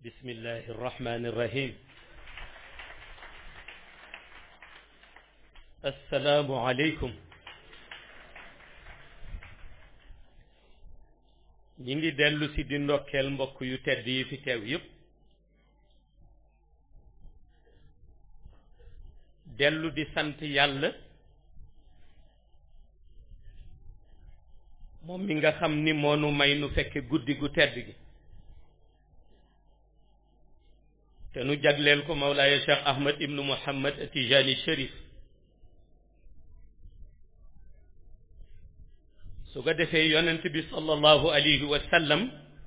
بسم الله الرحمن الرحيم السلام عليكم ñi ngi dellu si di ndokkeel mbokk yu tedd yi fi teew yépp dellu di sant yàlla moom mi nga xam ni moonu may nu fekke guddi gu tedd gi te nu jagleel ko Mawlaaya Cheikh Ahmad ibnu Muhammad Tijani Cherif su ko defee yonent bi sallallahu alayhi wa sallam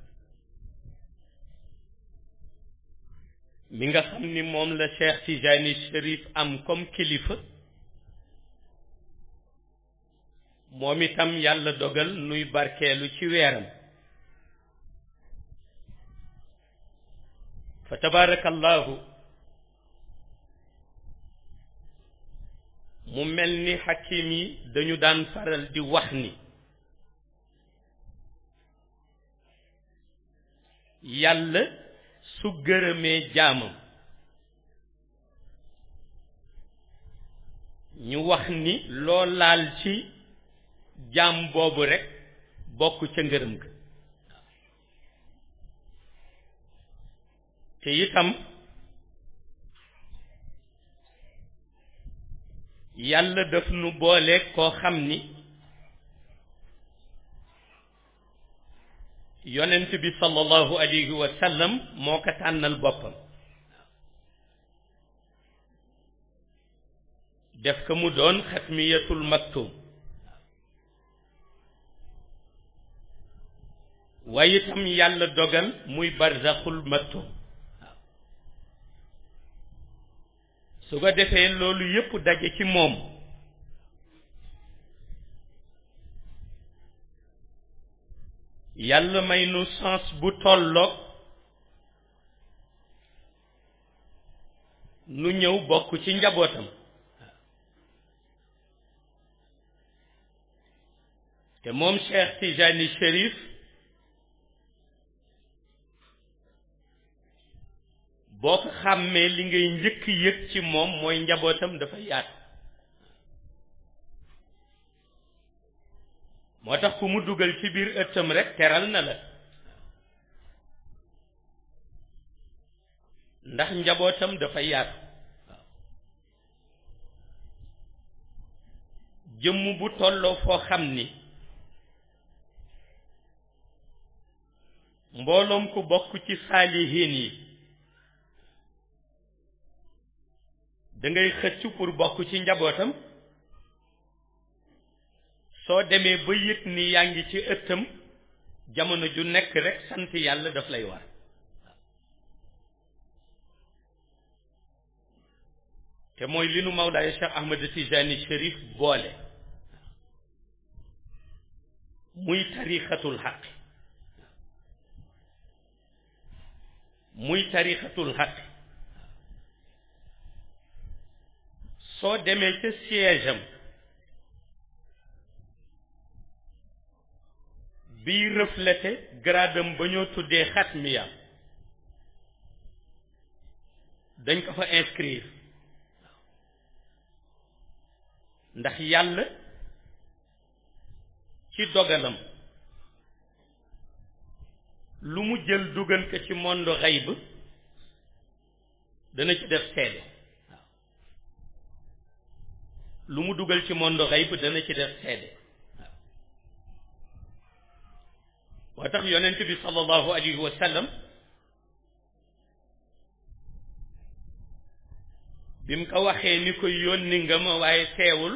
mi nga xam ni moom la Cheikh Tijani Cherif am comme kilifa moom itam yàlla dogal nuy barkeelu ci weeram fa tabaarakallahu mu mel ni xakim yi dañu daan faral di wax ni yàlla su gërëmee jaamam ñu wax ni loo laal ci jaam boobu rekk bokk ca ngërëm ga te itam yàlla daf nu boole koo xam ni yonent bi sallallahu alayhi wa sallam moo ko tànnal boppam def ko mu doon xatmiyatul maktum waaye itam yàlla dogal muy barzaxul maktum su ko defee loolu yépp daje ci moom yàlla may nu sens bu tolloog nu ñëw bokk ci njabootam te moom Cheikh Tijani Cherif boo ko xàmmee li ngay njëkk yëg ci moom mooy njabootam dafa yaatu moo tax ku mu dugal ci biir ëttam rek teral na la ndax njabootam dafa yaatu jëmm bu tolloo foo xam ni mbooloom ku bokk ci saalihiin yi da ngay xëcc pour bokk ci njabootam soo demee ba yëg ni yaa ngi ci ëttam jamono ju nekk rek sant yàlla daf lay war te mooy li nu Mawlaaya Cheikh Ahmad Tijani Cherif boole muy tarixatul xaq muy tarixatul xaq soo demee ca siège am bii reflété gradam ba ñoo tuddee xatmiya dañ ko fa inscrire ndax yàlla ci dogalam lu mu jël dugal ko ci monde xayb dana ci def seede lu mu dugal ci monde xayb dana ci def seede moo tax yonent bi sallallahu alayhi wa sallam bi mu ko waxee ni ko yónni nga ma waaye teewul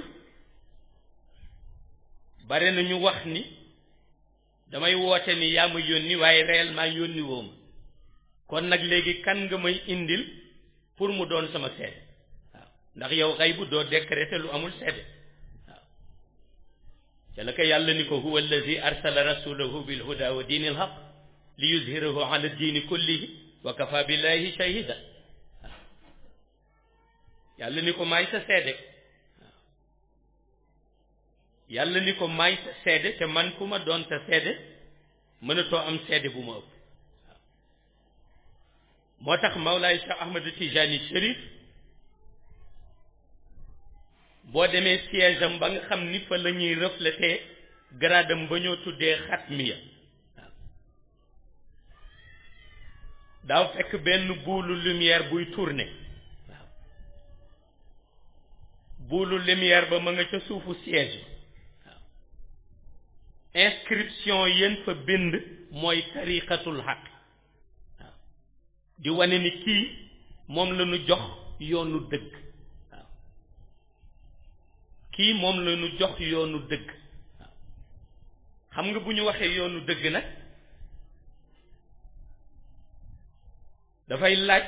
bare na ñu wax ni damay woote ni yaa ma yónni waaye réellement yónni woo ma kon nag léegi kan nga may indil pour mu doon sama seede waaw ndax yow xay bu doo décréter lu amul seede waaw ca la ko yàlla ni ko huwa allazi arsala rasulahu bil huda wa diini al haq li yuzhirahu ala diini kullihi wa kafa billahi shahida waaw yàlla ni ko maay sa seede waaw yàlla ni ko maay sa seede te man ku ma doon sa seede mënatoo am seede bu ma ëpp moo tax Mawlaay Cheikh Ahmad Tijani Chérif boo demee siège am ba nga xam ni fa la ñuy refléter gradam ba ñoo tuddee xatmiya waaw daaw fekk benn buulu lumière buy tourner waaw buulu lumière ba ma nga ca suufu siège waaw inscription yéen fa bind mooy tariqatul xaq waaw di wane ni kii moom la ñu jox yoonu dëgg waaw kii moom la ñu jox yoonu dëgg waaw xam nga bu ñu waxee yoonu dëgg nag dafay laaj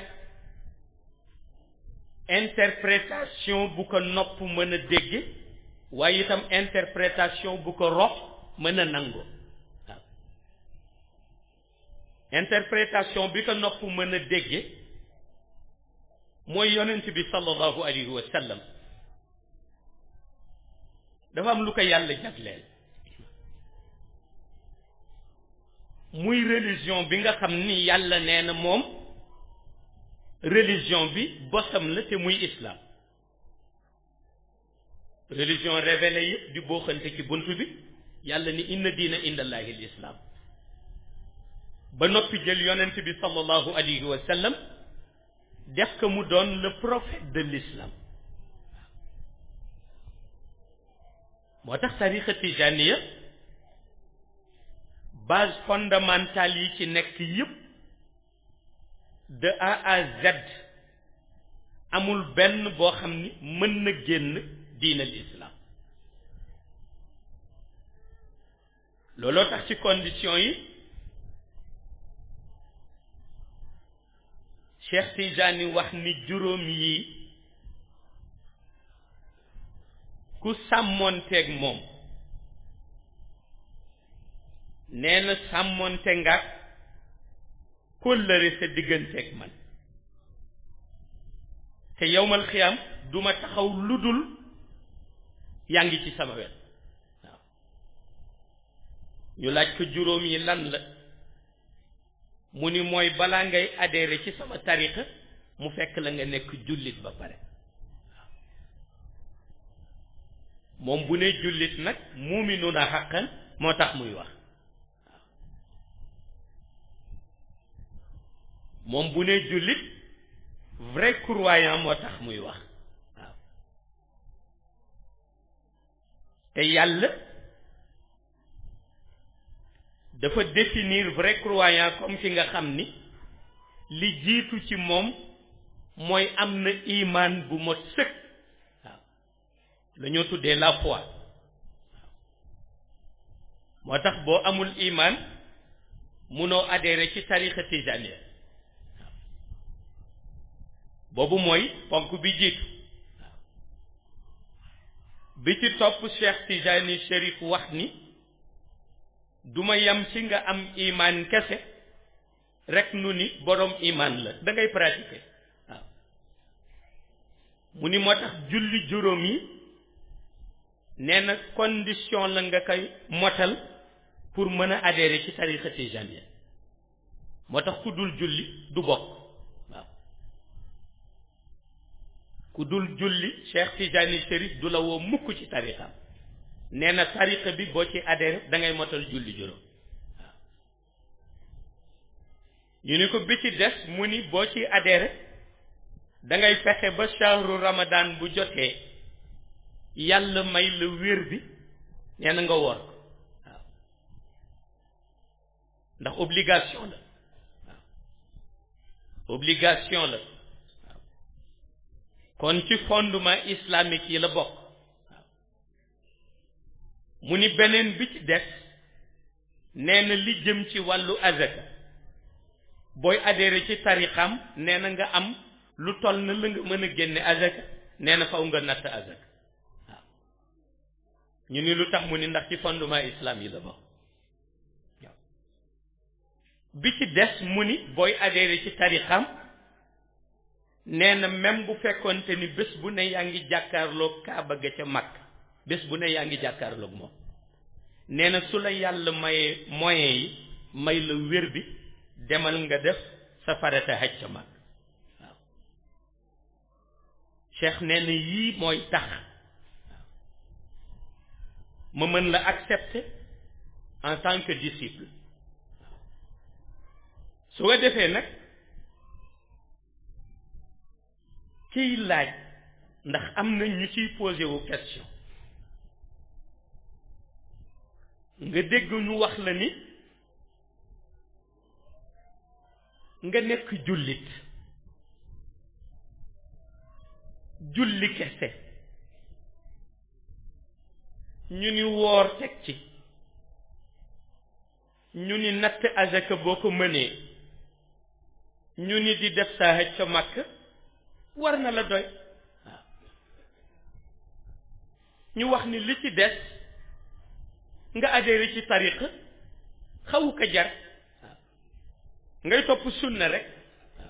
interprétation bu ko nopp mën a dégge waaye itam interprétation bu ko rox mën a nangoo waaw interprétation bi ko nopp mën a dégge mooy yonent bi sallallahu alayhi wa sallam dafa am lu ko yàlla jagleel muy religion bi nga xam ni yàlla nee na moom religion bi bosam la te muy islam religion révélée yëpp di booxante ci bunt bi yàlla ni inna diina indallahi l islam ba noppi jël yonent bi sallallahu alayhi wa sallam def ko mu doon le prophète de l'islam moo tax tariqa tijaniya base fondamentale yi ci nekk yëpp de A à Z amul benn boo xam ni mën na génn diina l'islam looloo tax ci condition yi Cheikh Tijani wax ni juróom yi ku sàmmoonteeg moom nee na sàmmoonte nga kóllëre sa digganteeg man te yowmal xiyam duma taxaw lu dul yaa ngi ci sama wet waaw ñu laaj ko juróom yi lan la mu ni mooy balaa ngay adhéré ci sama tariqa mu fekk la nga nekk jullit ba pare waaw moom bu ne jullit nag muuminuna xaqan moo tax muy wax waaw moom bu ne jullit vrai croyant moo tax muy wax waaw te yàlla dafa définir vrai croyant comme ki nga xam ni li jiitu ci moom mooy am na imaan bu mot sëkk waaw la ñoo tuddee la foi waaw moo tax boo amul imaan munoo adhéré ci tariqa tijaniya waaw boobu mooy ponk bi jiitu waaw bi ci topp Cheikh Tijani Chérif wax ni duma yam ci nga am imaan kese rek nu ni boroom imaan la da ngay pratiquer waaw mu ni moo tax julli juróom yi nee na condition la nga koy motal pour mën a adhérer ci tariqa tijaniya moo tax ku dul julli du bokk waaw ku dul julli Cheikh Tijani Chérif du la woo mukk ci tariqam nee na tariqa bi boo ci adhéré da ngay motal julli juróom waaw ñu ni ko bi ci des mu ni boo ci adhéré da ngay fexe ba shahru ramadan bu jotee yàlla may la wér bi nee na nga woor ko waaw ndax obligation la waaw obligation la waaw kon ci fondement islamique yi la bokk mu ni beneen bi ci des nee na li jëm ci wàllu azaka booy adhéré ci tarixam nee na nga am lu toll na la nga mën a génne azaka nee na faw nga natt azaka waaw ñu ni lu tax mu ni ndax ci fondement islam yi la bokk waaw bi ci des mu ni booy adhéré ci tarixam nee na même bu fekkonte ni bés bu ne yaa ngi jàkkaarloog kaaba ga ca mag bés bu ne yaa ngi jàkkaarloog moom nee na su la yàlla mayee moyens yi may la wér bi demal nga def sa farata xaj ca mag waaw cheikh nee na yii mooy tax ma mën la accepter en tant que disciple su ko defee nag kiy laaj ndax am na ñu ciy posé wu question nga dégg ñu wax la ni nga nekk jullit julli kese ñu ni woor teg ci ñu ni natt azaka boo ko mënee ñu ni di def saa haj ca màkk war na la doy waaw ñu wax ni li ci des nga adhéré ci tariqa xawu ko jar waaw ngay topp sunna rek waaw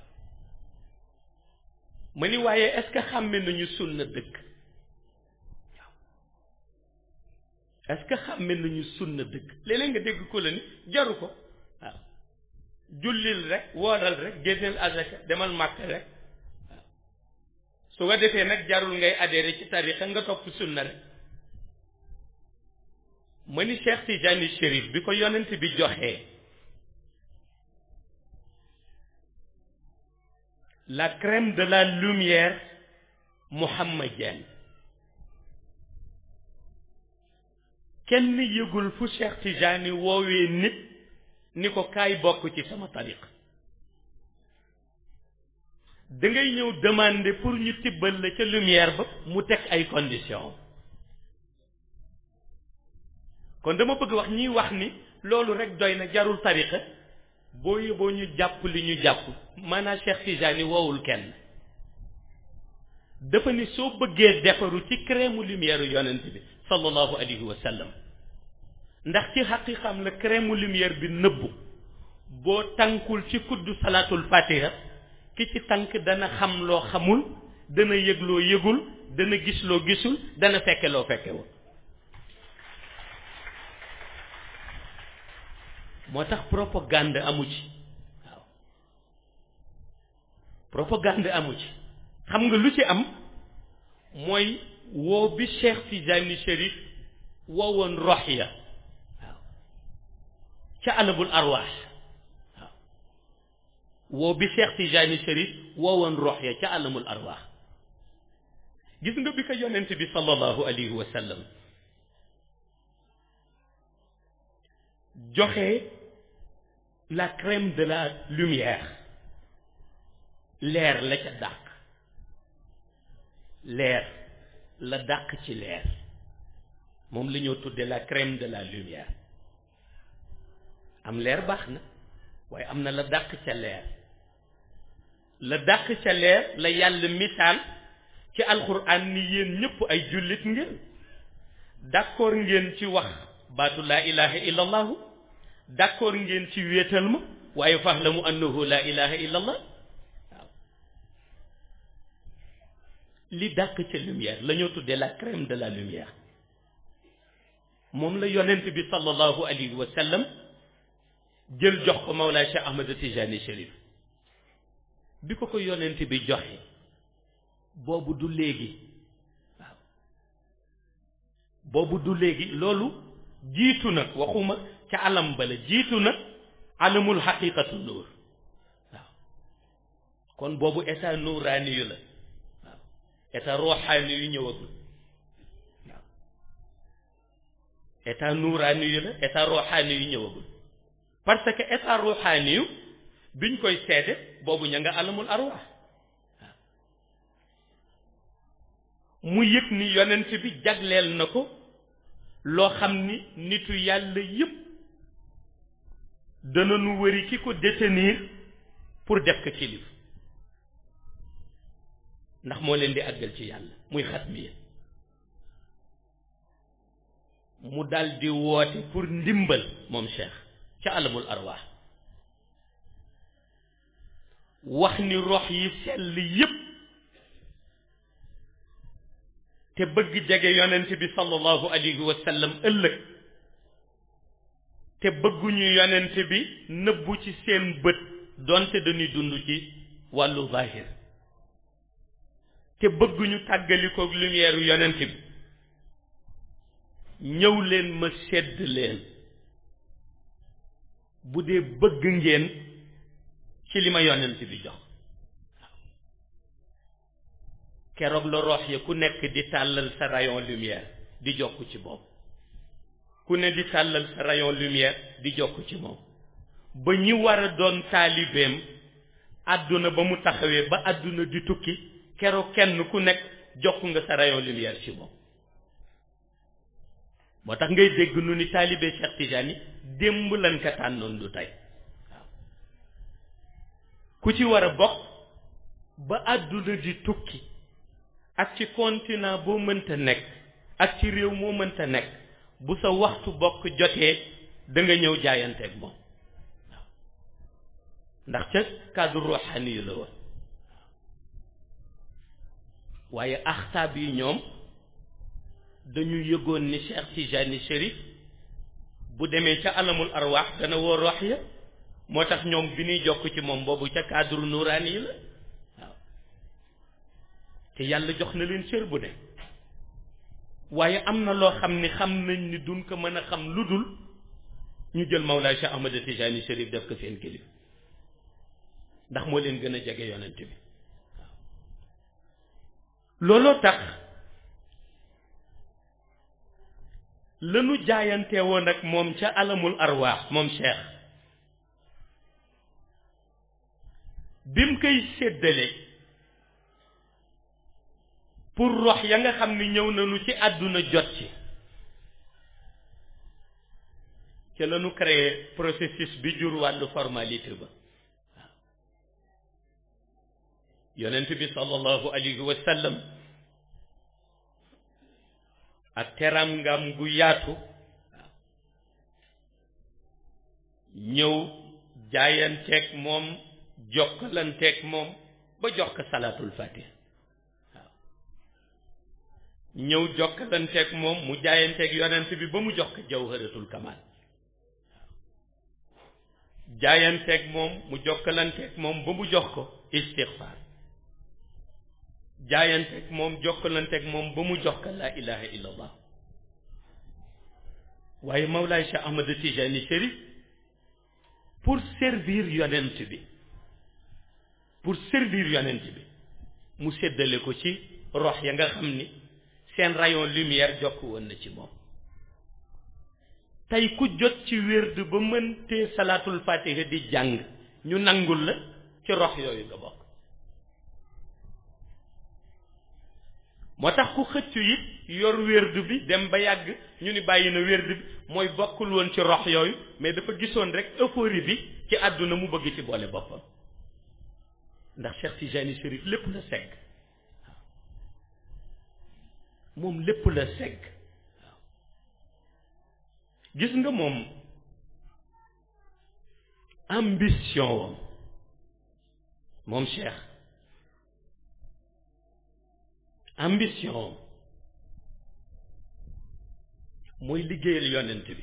ma ni waaye est-ce que xàmme nañu sunna dëgg waaw est-ce que xàmme nañu sunna dëgg léeg-léeg nga dégg ko la ni jaru ko waaw jullil rek wooral rek génneel azaka demal màkk rek waaw su ko defee nag jarul ngay adhéré ci tariqa nga topp sunna rek ma ni Cheikh Tijani Chérif bi ko yonent bi joxee la crème de la lumière mohammedienne kenn yëgul fu Cheikh Tijani woowee nit ni ko kaay bokk ci sama tariq da ngay ñëw demander pour ñu tibbal la ca lumière ba mu teg ay conditions kon dama bëgg wax ñiy wax ni loolu rek doy na jarul tariqa boo yóbboo ñu jàpp li ñu jàpp maanaam Cheikh Tijani woowul kenn dafa ni soo bëggee defaru ci crème lumière yonent bi sallallahu alayhi wa sallam ndax ci xaqiqam la crème lumière bi nëbbu boo tànkul ci kuddu salaatul fatiha ki ci tànk dana xam loo xamul dana yëg loo yëgul dana gis loo gisul dana fekke loo fekkewul moo tax propagande amu ci waaw propagande amu ci xam nga lu ci am mooy woo bi Cheikh Tijani Chérif woowoon roxiya waaw ca alabul arwaax waaw woo bi Cheikh Tijani Chérif woowoon roxiya ca alamul arwaax gis nga bi ko yonent bi sallallahu alayhi wa sallam joxe la crème de la lumière leer la ca dàq leer la dàq ci leer moom la ñoo tudde la crème de la lumière am leer baax na waaye am na la dàq ca leer la dàq ca leer la yàlla misaal ci alxuraan ni yéen ñëpp ay jullit ngeen d'accord ngeen ci wax baatu laa ilaha illa allahu d'accord ngeen ci wéetal ma waaye fahlamu annahu laa ilaha illa allah waaw li dàq ca lumière la ñoo tuddee la crème de la lumière moom la yonent bi sallallahu alayhi wa sallam jël jox ko Mawlaa Cheikh Ahmad Tijani Chérif bi ko ko yonent bi joxe boobu du léegi waaw boobu du léegi loolu jiitu na waxuma ca alam bala jiitu na alamul xaqiqatu nuur waaw kon boobu état nuuraani yu la waaw état ruuxaani yu ñëwagul waaw état nuuraani yu la état ruuxaani yu ñëwagul parce que état ruuxaani yu biñ koy seede boobu ña nga alamul arwaax mu yëg ni yonent bi jagleel na ko loo xam ni nitu yàlla yépp dana nu wëri ki ko détenir pour def ko kilif ndax moo leen di àggal ci yàlla muy xatmiya mu dal di woote pour ndimbal moom cheikh ca alamul arwaax wax ni rox yi sell yépp te bëgg jege yonent bi sallallahu alayhi wa sallam ëllëg te bëgguñu yonent bi nëbbu ci seen bët donte dañuy dund ci wàllu zahir te bëgguñu tàggalikook lumière yonent bi ñëw leen ma sedd leen bu dee bëgg ngeen ci li ma yonent bi jox keroog la rox ya ku nekk di tàllal sa rayon lumière di jokk ci moom ku ne di tàllal sa rayon lumière di jokk ci moom ba ñi war a doon taalibeem àdduna ba mu taxawee ba àdduna di tukki keroog kenn ku nekk jokk nga sa rayon lumière ci moom moo tax ngay dégg nu ni taalibe Cheikh Tidiane démb lan ka tànnoon du tey waaw ku ci war a bokk ba àdduna di tukki ak ci continent boo mënta nekk ak ci réew moo mënta nekk bu sa waxtu bokk jotee da nga ñëw jaayanteeg moom waaw ndax ca cadre ruuxaani yu la woon waaye axtaab yi ñoom dañu yëgoon ni Cheikh Tijani Chérif bu demee ca alamul arwaax dana woo rox ya moo tax ñoom bi ñuy jokk ci moom boobu ca cadre nuraani yi la waaw te yàlla jox na leen cër bu ne waaye am na loo xam ni xam nañ ni duñ ko mën a xam lu dul ñu jël Mawlaay Cheikh Ahmad Tijani Chérif def ko seen kilifa ndax moo leen gën a jege yonent bi waaw looloo tax lanu jaayante woon ak moom ca alamul arwaax moom Cheikh bim koy séddale pour rox ya nga xam ni ñëw nañu ci àdduna jot ci ca lañu créé processus bi jur wàllu formalité ba waaw yonent bi sallallahu alayhi wa sallam ak teram ngam gu yaatu waaw ñëw jaayanteeg moom jokkalanteeg moom ba jox ko salaatul fatiha waaw ñëw jokkalanteeg moom mu jaayanteeg yonent bi ba mu jox ko jawharatul kamal waaw jaayanteeg moom mu jokkalanteeg moom ba mu jox ko istixfaar jaayanteeg moom jokkalanteeg moom ba mu jox ko laa ilaha illa allah waaye Mawlaay Cheikh Ahmad Tijani Chérif pour servir yonent bi pour servir yonent bi mu séddale ko ci rox ya nga xam ni seen rayon lumière jokk woon na ci moom tey ku jot ci wérd ba mëntee salaatul fatiha di jàng ñu nangul la ci rox yooyu nga bokk moo tax ku xëccu it yor wérdu bi dem ba yàgg ñu ni bàyyi na wérdu bi mooy bokkul woon ci rox yooyu mais dafa gisoon rek euphorie bi ci àdduna mu bëgg ci boole boppam ndax Cheikh Tijani Chérif lépp la segg waaw moom lépp la segg waaw gis nga moom ambition wam moom Cheikh ambition mooy liggéeyal yonent bi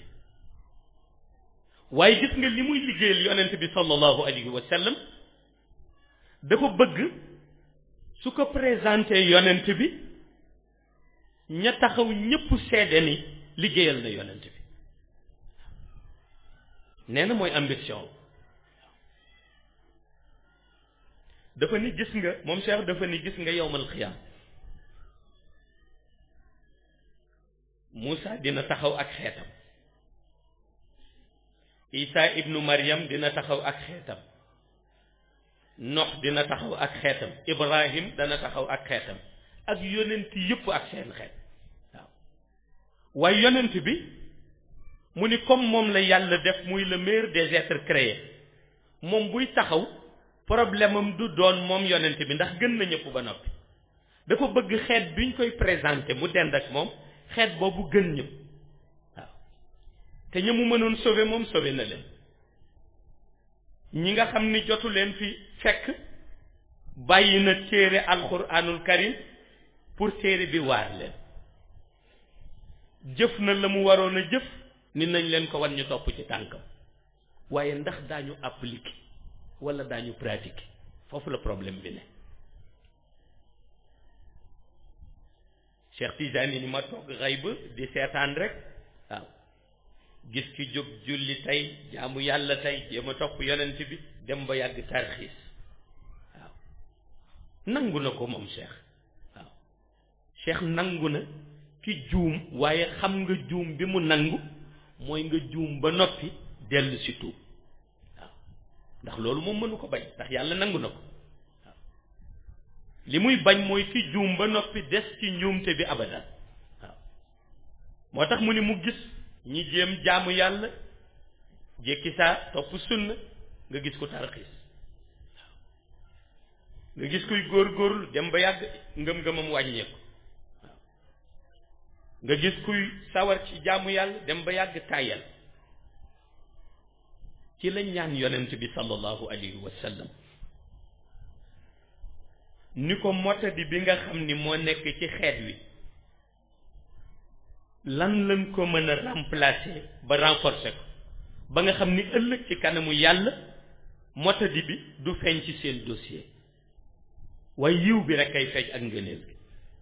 waaye gis nga li muy liggéeyal yonent bi sallallahu alayhi wa sallam dafa bëgg su ko présenté yonent bi ña taxaw ñépp seede ni liggéeyal na yonent bi nee na mooy ambition dafa ni gis nga moom Cheikh dafa ni gis nga yowmal xiyaam Moussa dina taxaw ak xeetam Isa ibnu Maryam dina taxaw ak xeetam Nox dina taxaw ak xeetam Ibrahim dana taxaw ak xeetam ak yonent yëpp ak seen xeet waaw waaye yonent bi mu ni comme moom la yàlla def muy le meilleur des êtres créés moom buy taxaw problème am du doon moom yonent bi ndax gën na ñëpp ba noppi dafa bëgg xeet biñ koy présenté mu dend ak moom xeet boobu gën ñëpp waaw te ña mu mënoon sauver moom sauver na leen ñi nga xam ni jotu leen fi fekk bàyyi na téere alquranul karim pour téere bi waar leen jëf na la mu waroon a jëf ni nañ leen ko wan ñu topp ci tànkam waaye ndax daañu appliquer wala daañu pratiquer foofu la problème bi ne Cheikh Tijani ni ma toog xay ba di seetaan rek waaw gis ki jóg julli tey jaamu yàlla tey jéem a topp yonent bi dem ba yàgg tarxiis waaw nangu na ko moom Cheikh waaw Cheikh nangu na ki juum waaye xam nga juum bi mu nangu mooy nga juum ba noppi dellu si tuub waaw ndax loolu moom mënu ko bañ ndax yàlla nangu na ko waaw li muy bañ mooy ki juum ba noppi des ci njuumte bi abadan waaw moo tax mu ni mu gis ñi jéem jaamu yàlla jékki saa topp sunna nga gis ko tarxiis waaw nga gis kuy góor-góorlu dem ba yàgg ngëm-ngëmam wàññeeku waaw nga gis kuy sawar ci jaamu yàlla dem ba yàgg tàyyal ci la ñaan yonent bi sallallahu alayhi wa sallam ni ko motadi bi nga xam ni moo nekk ci xeet wi lan lañ ko mën a remplacer ba renforcer ko ba nga xam ni ëllëg ci kanamu yàlla motadi bi du feeñ ci seen dossier waaye yiw bi rek ay feeñ ak ngëneel bi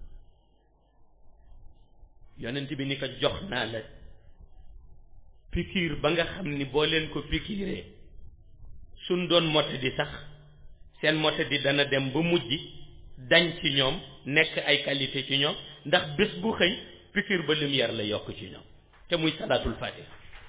yonent bi ni ko jox naa la pikiir ba nga xam ni boo leen ko pikiiree suñ doon motadi sax seen motadi dana dem ba mujj dañ ci ñoom nekk ay qualité ci ñoom ndax bés bu xëy pikiir ba lumière la yokk ci ñoom te muy salaatul fatiha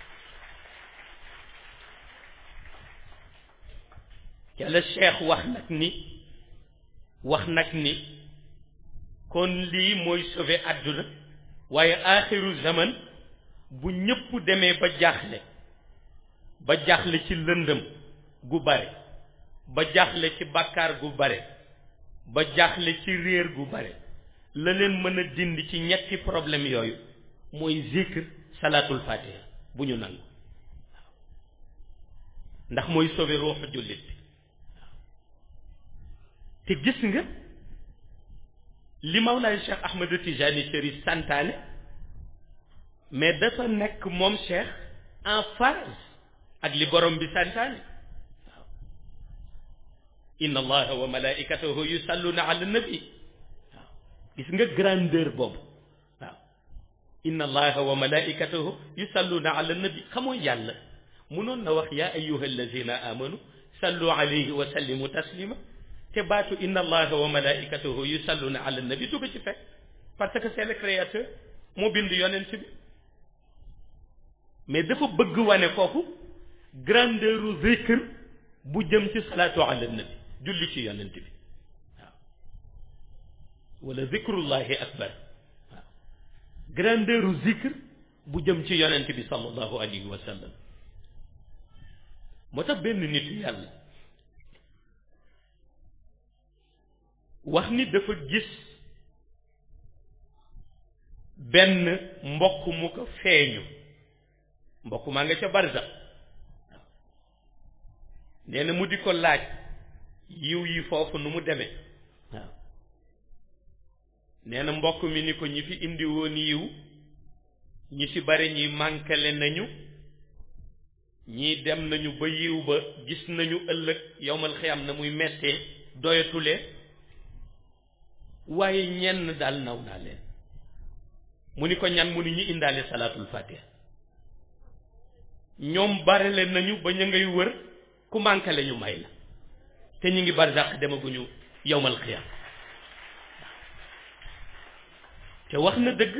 ca la cheikh wax nag ni wax nag ni kon lii mooy sauver àdduna waaye aaxiru zaman bu ñëpp demee ba jaaxle ba jaaxle ci lëndëm gu bare ba jaaxle ci bàkkaar gu bare ba jaaxle ci réer gu bare la leen mën a dindi ci ñetti problème yooyu mooy zikr salaatul fatiha bu ñu nangu waaw ndax mooy sauver ruuxu jullit bi waaw te gis nga li Mawlaay Cheikh Ahmed Tijani Chérif santaane mais dafa nekk moom Cheikh en phase ak li borom bi santaane waaw inna allaha wa malaikatahu yusalluna ala nabi waaw gis nga grandeur boobu waaw inna allaha wa malaikatahu yusalluna ala nabi xamoo yàlla munoon na wax yaa ayuha allazina amanu sallu alayhi wa sallimu taslima te baatu inna allaha wa malaikatahu yusalluna ala nabi du ko ci fekk parce que c'est le créateur moo bind yonent bi mais dafa bëgg wane foofu grandeuru zikr bu jëm ci salaatu ala nabi julli ci yonent bi waaw wala zikrullahi akbar waaw grandeuru zikr bu jëm ci yonent bi sallallahu alayhi wa sallam moo tax benn nitu yàlla wax ni dafa gis benn mbokk mu ko feeñu mbokk maa nga ca barza waaw nee na mu di ko laaj yiw yi foofu nu mu demee waaw nee na mbokk mi ni ko ñi fi indi woon yiw ñi ci bari ñi mànkale nañu ñii dem nañu ba yiw ba gis nañu ëllëg yowmal xiyam na muy mettee doyatulee waaye ñenn daal naw naa leen mu ni ko ñan mu ni ñu indaale salaatul fatiha ñoom barele nañu ba ñu ngay wër ku mànkale ñu may la te ñu ngi barzaq demaguñu yowmal xiyam te wax na dëgg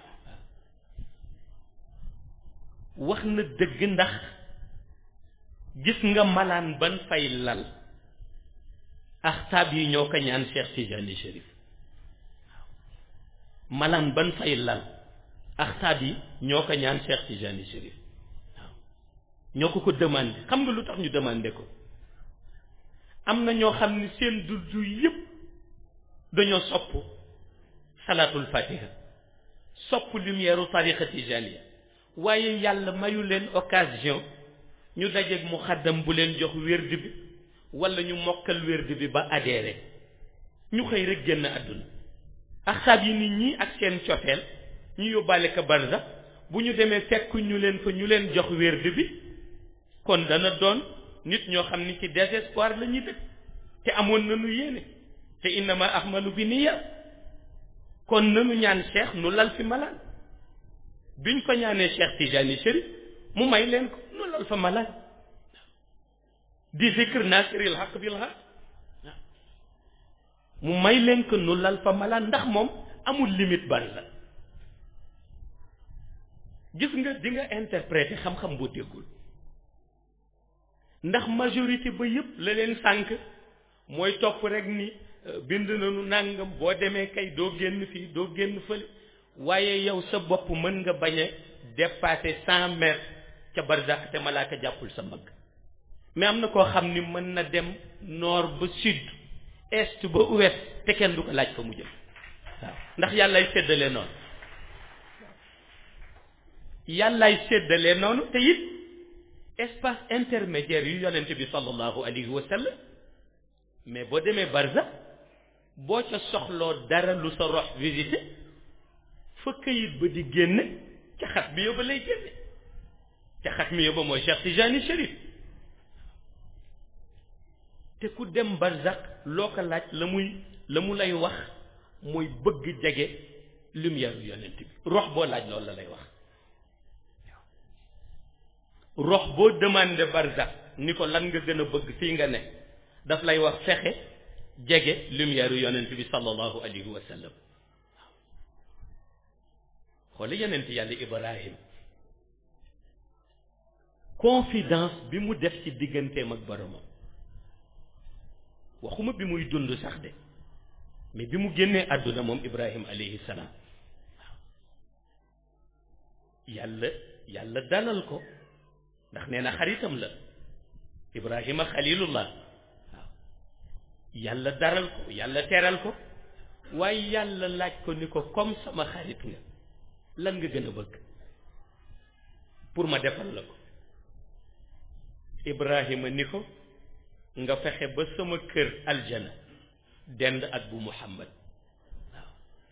wax na dëgg ndax gis nga malaan ban fay lal axtaab yi ñoo ko ñaan Cheikh Tijani Chérif waaw malaan ban fay lal axtaab yi ñoo ko ñaan Cheikh Tijani Chérif waaw ñoo ko ko demandé xam nga lu tax ñu demandé ko am na ñoo xam ni seen duddu yépp dañoo sopp salaatul fatiha sopp lumière u tariqa tijaniya waaye yàlla mayu leen occasion ñu dajeeg mu xaddam bu leen jox wérd bi wala ñu mokkal wérd bi ba adhéré ñu xëy rek génn àdduna axsaab yi nit ñi ak seen cofeel ñu yóbbaale ko barza bu ñu demee fekk ñu leen fa ñu leen jox wérd bi kon dana doon nit ñoo xam ni ci désespoir la ñuy dëkk te amoon nañu yéene te innama ahmalu bi niya kon nanu ñaan cheikh nu lal fi malaan biñ ko ñaanee cheikh Tijani Chérif mu may leen ko nu lal fa malaan di zikr nasiril haq bil haq mu may leen ko nu lal fa malaan ndax moom amul limite bari la gis nga di nga interpréter xam-xam boo déggul ndax majorité ba yëpp la leen sànk mooy topp rek ni bind nañu nàngam boo demee kay doo génn fii doo génn fële waaye yow sa bopp mën nga bañ a dépasser cent mètres ca barzak te malaaka jàppul sa mbagg mais am na koo xam ni mën na dem nord ba sud est ba ouest te kenn du ko laaj fa mu jëm waaw ndax yàllaay séddale noonu yàllaay séddale noonu te it espace intermédiaire yu yonent bi sallallahu alayhi wa sallam mais boo demee barza boo ca soxloo dara lu sa rox visité fa këyit ba di génne ca xat mi yóbba lay génne ca xat mi yóbba mooy Cheikh Tijani Chérif te ku dem barzak loo ko laaj la muy la mu lay wax mooy bëgg jege lumière yu yonent bi rox boo laaj loolu la lay wax rox boo demandé barzak ni ko lan nga gën a bëgg fii nga ne daf lay wax fexe jege lumière yu yonent bi sallallahu alayhi wa sallam xooli yonent yàlla Ibrahim confidence bi mu def ci digganteem ak boromam waxuma bi muy dund sax de mais bi mu génnee àdduna moom Ibrahim alayhi salaam waaw yàlla yàlla dalal ko ndax nee na xaritam la Ibrahima xalilullah waaw yàlla daral ko yàlla teral ko waaye yàlla laaj ko ni ko comme sama xarit nga lan nga gën a bëgg pour ma defal la ko Ibrahima ni ko nga fexe ba sama kër aljana dend ak bu Muhammad waaw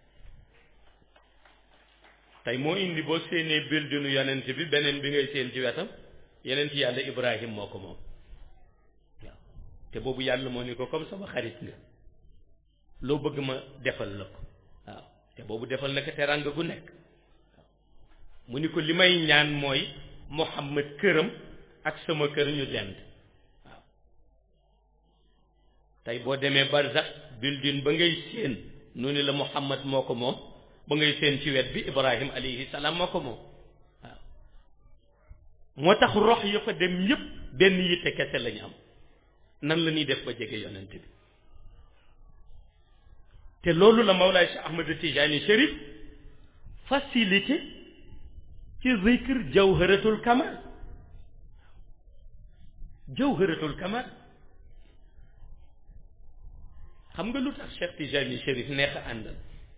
tey moo indi boo séenee bildinu yonent bi beneen bi ngay séen ci wetam yeneen ci yàlla Ibrahim moo ko moom waaw te boobu yàlla moo ni ko comme sama xarit nga loo bëgg ma defal la ko waaw te boobu defal na ko teraanga gu nekk mu ni ko li may ñaan mooy Muhammad këram ak sama kër ñu dend waaw tey boo demee barzak bildin ba ngay séen nu ni la Muhammad moo ko moom ba ngay séen ci wet bi Ibrahim alayhi salaam moo ko moom waaw moo tax rox ya fa dem yépp benn yitte kese lañu am nan la ñuy def ba jege yonent bi te loolu la Mawlaay Cheikh Ahmad Tijani Chérif facilité ci zikr jawharatul kamal jawharatul kamal xam nga lu tax Cheikh Tijani Chérif neex a àndal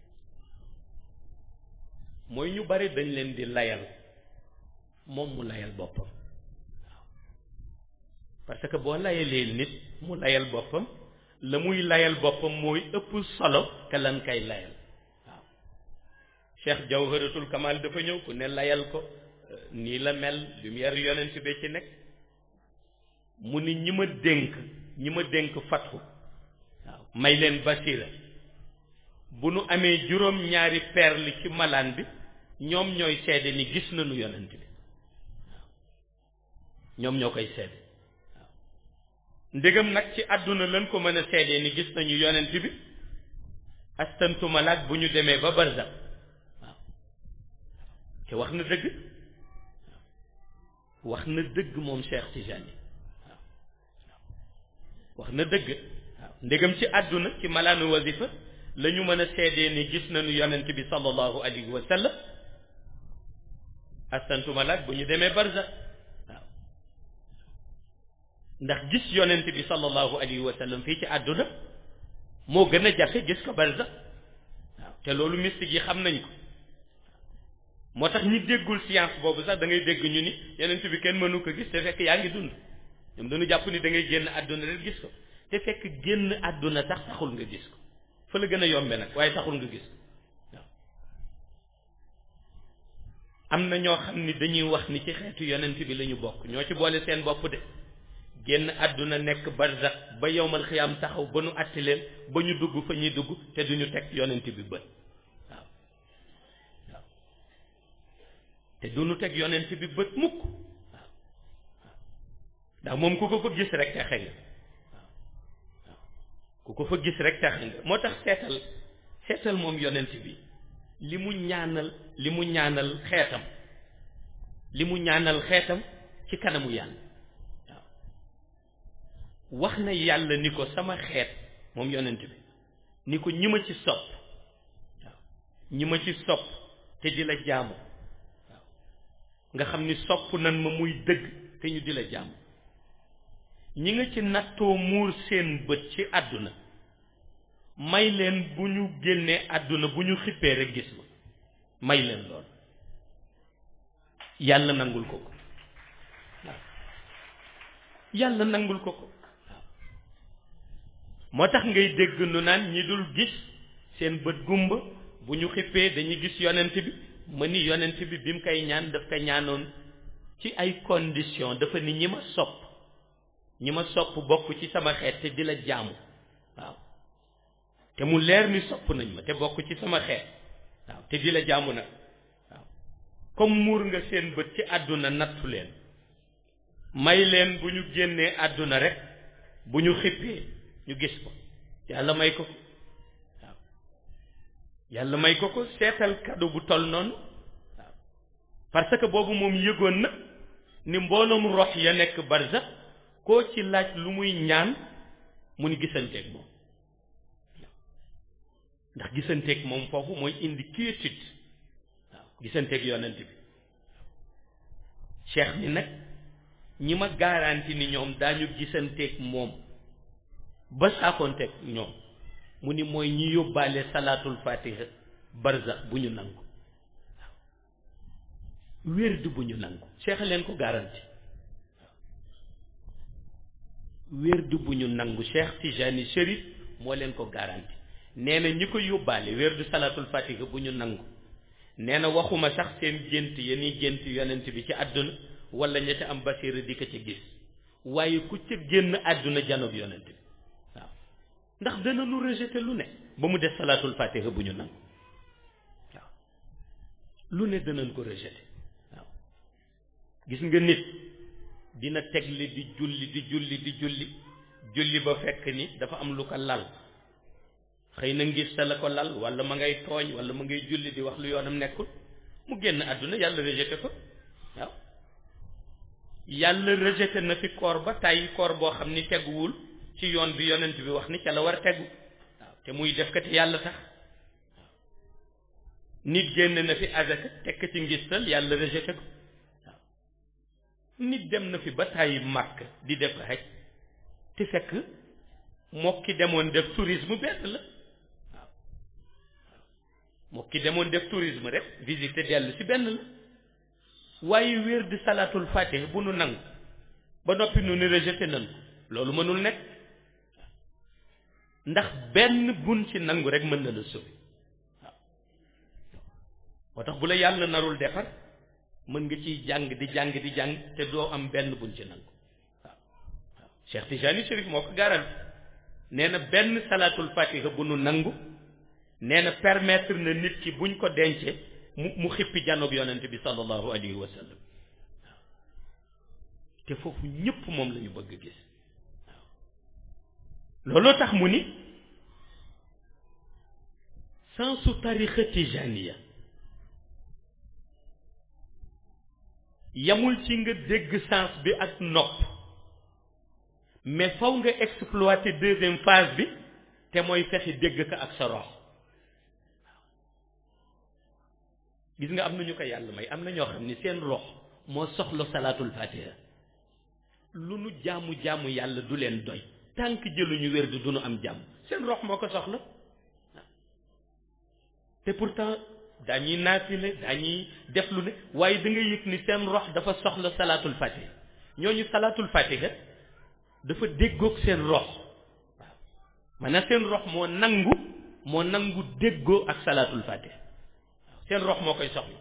mooy ñu bari dañ leen di layal moom mu layal boppam waaw parce que boo layalee nit mu layal boppam la muy layal boppam mooy ëpp solo ka lan kay layal waaw Cheikh Jawharatul Kamal dafa ñëw ku ne layal ko nii la mel lumière yonent bi ci nekk mu ni ñi ma dénk ñi ma dénk fatxu waaw may leen basira bu nu amee juróom ñaari perle ci malaan bi ñoom ñooy seede ni gis nañu yonent bi waaw ñoom ñoo koy seede waaw ndegam nag ci àdduna lañ ko mën a seedee ni gis nañu yonent bi astantuma laag bu ñu demee ba barzak waaw te wax na dëgg waaw wax na dëgg moom Cheikh Tijani waaw wax na dëgg waaw ndegam ci àdduna ci malaanu wasifa la ñu mën a seedee ni gis nañu yonent bi sallallahu alayhi wa sallam astantuma laag bu ñu demee barzak waaw ndax gis yonent bi sallallahu alayhi wa sallam fii ci àdduna moo gën a jafe gis ko barzak waaw te loolu mystique yi xam nañ ko moo tax ñi déggul science boobu sax da ngay dégg ñu ni yonent bi kenn mënu ko gis te fekk yaa ngi dund ñoom dañu jàpp ni da ngay génn àdduna rek gis ko te fekk génn àdduna sax taxul nga gis ko fa la gën a yombe nag waaye taxul nga gis waaw am na ñoo xam ni dañuy wax ni ci xeetu yonent bi la ñu bokk ñoo ci boole seen bopp de génn àdduna nekk barzak ba yowmal xiyaam taxaw ba nu àtti leen ba ñu dugg fa ñuy dugg te duñu teg yonent bi bët waaw waaw te duñu teg yonent bi bët mukk waaw waaw ndax moom ku ko fa gis rek texe nga waaw waaw ku ko fa gis rek texe nga moo tax seetal seetal moom yonent bi li mu ñaanal li mu ñaanal xeetam li mu ñaanal xeetam ci kanamu yàlla wax na yàlla ni ko sama xeet moom yonent bi ni ko ñi ma ci sopp waaw ñi ma ci sopp te di la jaamu waaw nga xam ni sopp nan ma muy dëgg te ñu di la jaamu ñi nga ci nattoo muur seen bët ci àdduna may leen bu ñu génnee àdduna bu ñu xippee rek gis ma may leen lool yàlla nangul ko ko waaw yàlla nangul ko ko moo tax ngay dégg nu naan ñi dul gis seen bët gumba bu ñu xippee dañuy gis yonent bi ma ni yonent bi bi mu koy ñaan daf ko ñaanoon ci ay condition dafa ni ñi ma sopp ñi ma sopp bokk ci sama xeet te di la jaamu waaw te mu leer ni sopp nañ ma te bokk ci sama xeet waaw te di la jaamu nag waaw comme muur nga seen bët ci àdduna nattu leen may leen bu ñu génnee àdduna rek bu ñu xippee ñu gis ko yàlla may ko ko waaw yàlla may ko ko seetal kado bu toll noonu waaw parce que boobu moom yëgoon na ni mbooloom rox ya nekk barza koo ci laaj lu muy ñaan mu ni gisanteeg moom ndax gisanteeg moom foofu mooy indi quiétude waaw gisanteeg yonent bi cheikh ni nag ñi ma garanti ni ñoom daañu gisanteeg moom ba saakoonteeg ñoom mu ni mooy ñi yóbbaale salaatul fatiha barzax bu ñu nangu waaw wérdu bu ñu nangu cheikh leen ko garanti waaw wérdu bu ñu nangu cheikh Tijani Chérif moo leen ko garanti nee na ñi ko yóbbaale wérdu salaatul fatiha bu ñu nangu nee na waxuma sax seen gént ya ni gént yonent bi ci àdduna wala ña ca am basira di ko ci gis waaye ku ca génn àdduna janoog yonent bi waaw ndax dana lu rejeté lu ne ba mu des salaatul fatiha bu ñu nangu waaw lu ne danañ ko rejeté waaw gis nga nit dina tegle di julli di julli di julli julli ba fekk ni dafa am lu ko lal xëy na ngir sa la ko lal wala ma ngay tooñ wala ma ngay julli di wax lu yoonam nekkul mu génn àdduna yàlla rejeté ko waaw yàlla rejeté na fi koor ba tàyyi koor boo xam ni teguwul ci yoon bi yonent bi wax ni ca la war a tegu waaw te muy def ko te yàlla tax waaw nit génn na fi azaka tekk ci ngistal yàlla rejeté ko waaw nit dem na fi ba tàyyi màkk di def xaj te fekk moo ki demoon def tourisme benn la waaw moo ki demoon def tourisme rek visiter dellu ci benn la waaye wér di salaatul fatih bu nu nangu ba noppi nu ni rejeté nan ko loolu mënul nekk ndax benn bun ci nangu rek mën na la sauver waaw moo tax bu la yàlla narul defar mën nga ciy jàng di jàng di jàng te doo am benn bun ci nangu waaw waaw Cheikh Tijani Chérif moo ko garal nee na benn salaatul fatiha bu nu nangu nee na permettre na nit ki buñ ko dencee mu mu xippi jànnoog yonent bi sallallahu alayhi wa sallam waaw te foofu ñëpp moom la ñu bëgg gis waaw looloo tax mu ni sensu tarixa tijaniya yamul ci nga dégg sens bi ak nopp mais faw nga exploiter deuxième phase bi te mooy fexe dégg ko ak sa rox gis nga am na ñu ko yàlla may am na ñoo xam ni seen rox moo soxla salaatul fatiha lu nu jaamu jaamu yàlla du leen doy tànk jëluñu wér du nu am jàmm seen rox moo ko soxla te pourtant dañuy naafile dañuy def lu ne waaye da nga yëg ni seen rox dafa soxla salaatul fatiha ñooñu salaatul fatiha dafa déggoog seen rox waaw maanaam seen rox moo nangu moo nangu déggoo ak salaatul fatiha waaw seen rox moo koy soxla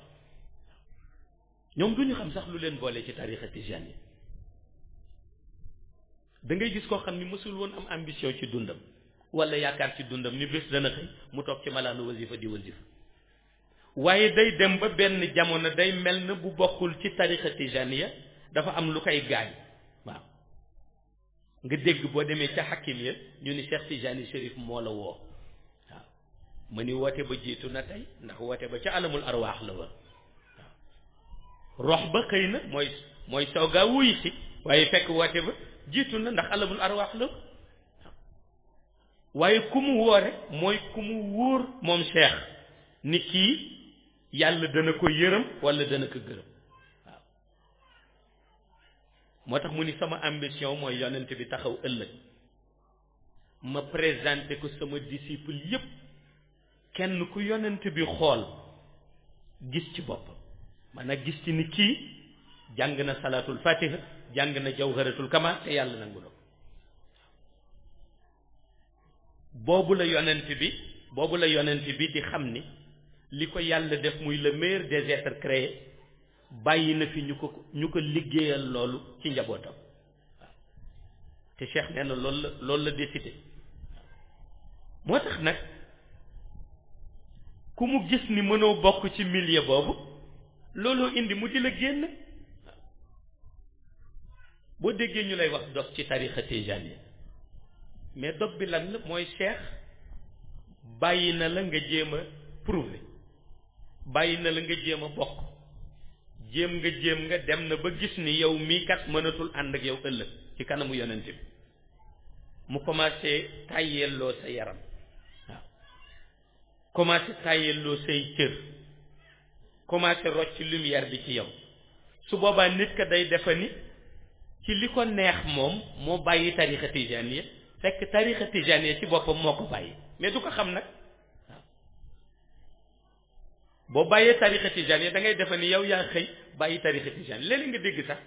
ñoom du ñu xam sax lu leen boole ci tarixa tijaan yi da ngay gis koo xam ni mësul woon am ambition ci dundam wala yaakaar ci dundam ni bés dana xëy mu toog ci malaanu wasifa di wasifa waaye day dem ba benn jamono day mel na bu bokkul ci tarixa tijaniya dafa am lu koy gaañ waaw nga dégg boo demee ca xakim ya ñu ni Cheikh Tijani Chérif moo la woo waaw ma ni woote ba jiitu na tey ndax woote ba ca alamul arwaax la woon waaw rox ba xëy na mooy mooy soogaa wuy si waaye fekk woote ba jiitu na ndax alamul arwaax la waaye ku mu woore mooy ku mu wóor moom Cheikh ni kii yàlla dana ko yërëm wala dana ko gërëm waaw moo tax mu ni sama ambition mooy yonent bi taxaw ëllëg ma présenté ko sama disciple yépp kenn ku yonent bi xool gis ci boppam maanaam gis ci ni kii jàng na salaatul fatiha jàng na jawharatul kamal te yàlla nangu na ko boobu la yonent bi boobu la yonent bi di xam ni li ko yàlla def muy le meilleur des êtres créés bàyyi na fi ñu ko ñu ko liggéeyal loolu ci njabootam waaw te Cheikh nee na loolu la loolu la décidé moo tax nag ku mu gis ni mënoo bokk ci milieu boobu looloo indi mu di la génn boo déggee ñu lay wax dog ci tarixa tijaniya mais dog bi lan la mooy Cheikh bàyyi na la nga jéem a prouver bàyyi na la nga jéem a bokk jéem nga jéem nga dem na ba gis ni yow mii kat mënatul ànd ak yow ëllëg ci kanamu yonent bi mu commencé tàyyelloo sa yaram waaw commencé tàyyelloo say cër commencé rocc lumière bi ci yow su boobaa nit ka day defa ni ci li ko neex moom moo bàyyi tarixa tijaniya fekk tarixa tijaniya ci boppam moo ko bàyyi mais du ko xam nag waaw boo bàyyee tarixa tijaniya da ngay defa ni yow yaa xëy bàyyi tarixa tijaniya léeg-léeg nga dégg sax